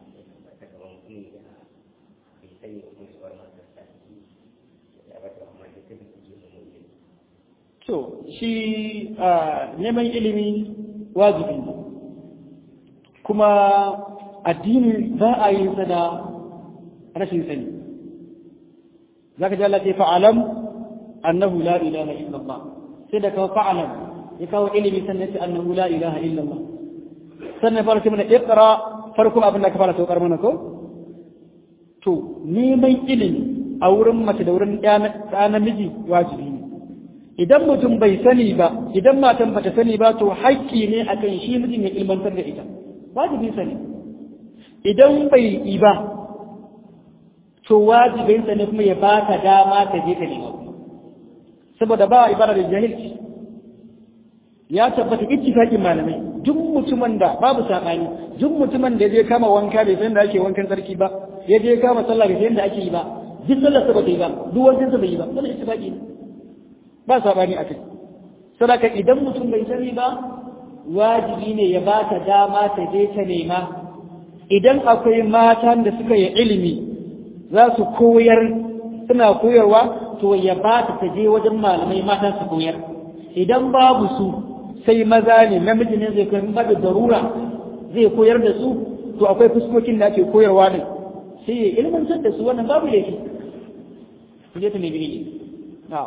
to shi neman ilimi wajibi ne kuma addini za a yi sa da rashin sani za ka ji Allah ce fa'alam annahu la ilaha illallah sai da kawo fa'alam ya kawo ilimi sannan ce annahu la ilaha illallah sannan fara ce mana iqra farko abin da ka fara saukar mana ko to neman ilimi a wurin mace da wurin ɗa namiji wajibi ne idan mutum bai sani ba idan matan bata sani ba to haƙƙi ne akan shi mijin ya ilmantar da ita wajibi sani idan bai yi ba to wajibin sa ne kuma ya baka dama ka je ka nema saboda ba ibara da jahilci ya tabbata ittifaqin malamai duk mutumin da babu sabani duk mutumin da je kama wanka bai san da ake wankan sarki ba ya je kama sallah bai san da ake yi ba duk sallar sa ba ta yi ba duk wankan sa bai yi ba wannan ittifaqi ne ba sabani a kai sadaka idan mutum bai sani ba wajibi ne ya ba ta dama ta je ta nema idan akwai matan da suka yi ilimi za su koyar suna koyarwa to ya ba ta ta je wajen malamai matan su koyar idan babu su sai maza ne namiji ne zai koyar ba da darura zai koyar da su to akwai fuskokin da ake koyarwa ne sai ya ilmantar da su wannan babu laifi ku je ta nemi ne na'am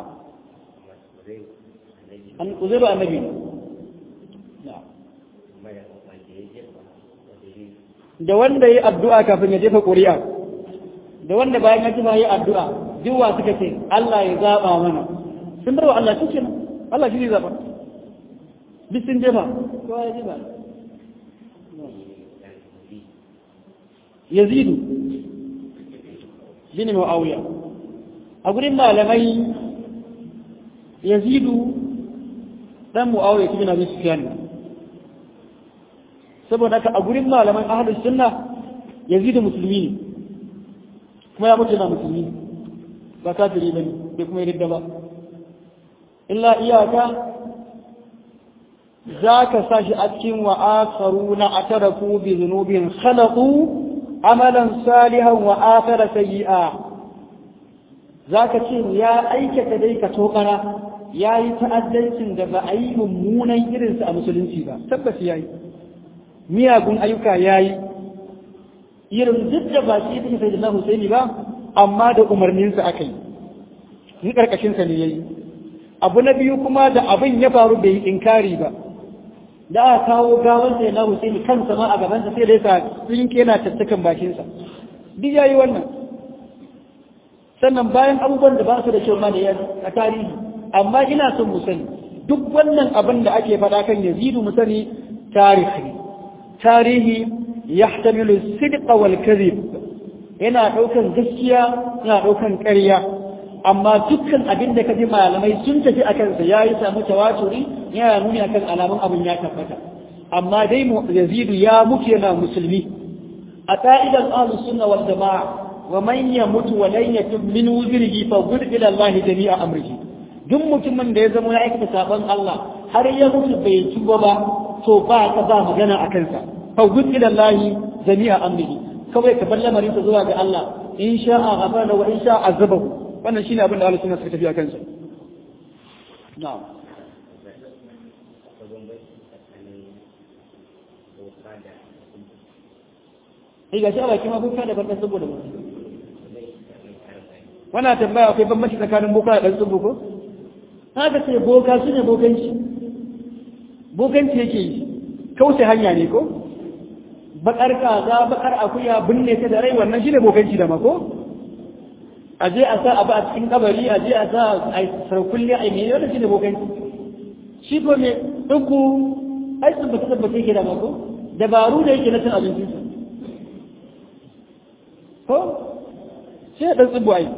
an uzairu annabi da wanda yi addu'a kafin ya jefa ƙuri'a da wanda bayan ya jefa yi addu'a duwa suka ce Allah ya zaɓa mana sun bar wa Allah shi kenan Allah shi ne zaɓa duk sun jefa kowa ya jefa yazidu bin mu'awiya a gurin malamai yazidu dan mu'awiya ibn abi sufyan saboda haka a gurin malaman ahlus sunna yazidu musulmi ne kuma ya mutu na musulmi ba kafiri bane bai kuma yarda ba illa iyaka zaka sashi a cikin wa akharuna atarafu bi dhunubin khalaqu amalan salihan wa akhara sayyi'a zaka ce ya aikata dai ka tokara ya yi ta'addancin da ba a yi mummunan irinsa a musulunci ba tabbas ya yi miyagun ayyuka ya yi irin duk da ba shi take sai da na Husaini ba amma da umarninsa aka yi ni karkashinsa ne ya yi abu na biyu kuma da abin ya faru bai yi inkari ba da aka kawo gawar sai na Husaini kansa ma a gabansa sai da yasa tsinke yana tattakan bakinsa duk ya yi wannan sannan bayan abubuwan da ba su da kyau ma da a tarihi amma ina son mu sani duk wannan abin da ake faɗa kan yazidu mu sani tarihi tarihi yahtamilu sidqa wal kadhib yana daukan gaskiya yana daukan ƙarya amma dukkan abin da kaji malamai sun tafi akan sa yayi samu tawaturi yana nuni akan alamun abin ya tabbata amma dai yazidu ya mutu yana musulmi a ka'idan ahlus sunna wal jamaa wa man yamutu wa lan yatub min wuzrihi fa ghud ila Allah jami'a amrihi duk mutumin da ya zama ya aikata sabon Allah har ya mutu bai tuba ba to ba ka ba magana a kansa fa ghud ila Allah jami'a amrihi kawai ka bar lamarin sa zuwa ga Allah in sha'a ghafara wa in sha'a azabahu wannan shine abin da Allah sunna suka tafi a kansa na'am Ai ga shi a baki ma kuka da barka saboda mutum wannan tambaya akwai bambanci tsakanin boka da ɗan tsubu ko haka ce boka su ne bokanci bokanci yake yi kauce hanya ne ko bakar kaza bakar akuya binne ta da rai wannan shine bokanci da mako a je a sa abu a cikin kabari a je a sa a sarkulli a mai wannan shine bokanci shi ko me duku ai tabbata tabbata yake da mako dabaru da yake na cin abinci ko sai dan tsibu ai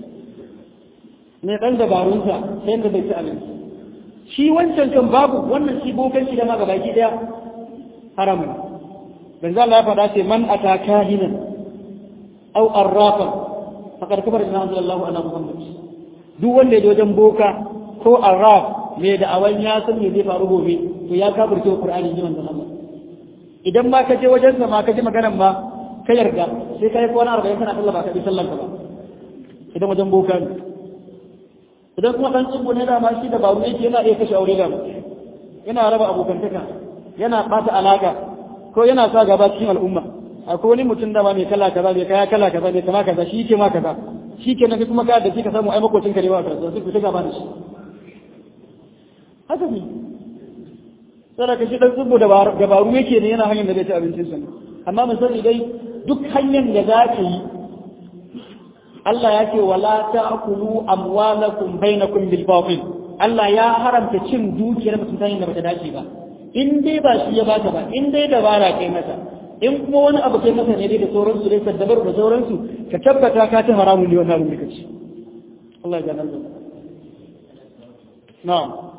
ne dan dabarunsa sai da bai ci abinci shi wancan kan babu wannan shi bokanci da ma gabaki daya haramun manzo Allah ya faɗa ce man ata kahinan aw arrafan faqad kafara bima anzalallahu ala muhammad duk wanda ya wajen boka ko arraf me da awan ya san me zai faru gobe to ya kafirce qur'ani ji manzo Allah idan ma ka je wajen sa ma ka ji maganar ma ka yarda sai kai ko na 40 kana Allah ba ka bi sallan ka ba idan wajen boka ne idan kuma dan tsubu ne da ma shi da babu yake yana iya kashe aure da yana raba abokantaka yana bata alaka ko yana sa gaba cikin al'umma akwai wani mutum da ba mai kala kaza mai kaya kala kaza mai kama kaza shi ke ma kaza shi ke nan kuma ka da shi ka samu ai makocin ka ne ba ka sai ku ta gaba da shi haka ne sai ka shi dan tsubu da dabaru yake ne yana hanyar da zai ci abincin sa amma mun sani dai duk hanyar da za ka yi Allah ya ce wala ta'kulu amwalakum bainakum bil batil Allah ya haramta cin dukiyar mutum ta hanyar da bata dace ba in dai ba shi ya baka ba in dai dabara kai masa in kuma wani abu kai masa ne dai da sauransu dai saddabar da sauransu ka tabbata ka ta haramun ne wannan abin da kace Allah ya ganar da na'am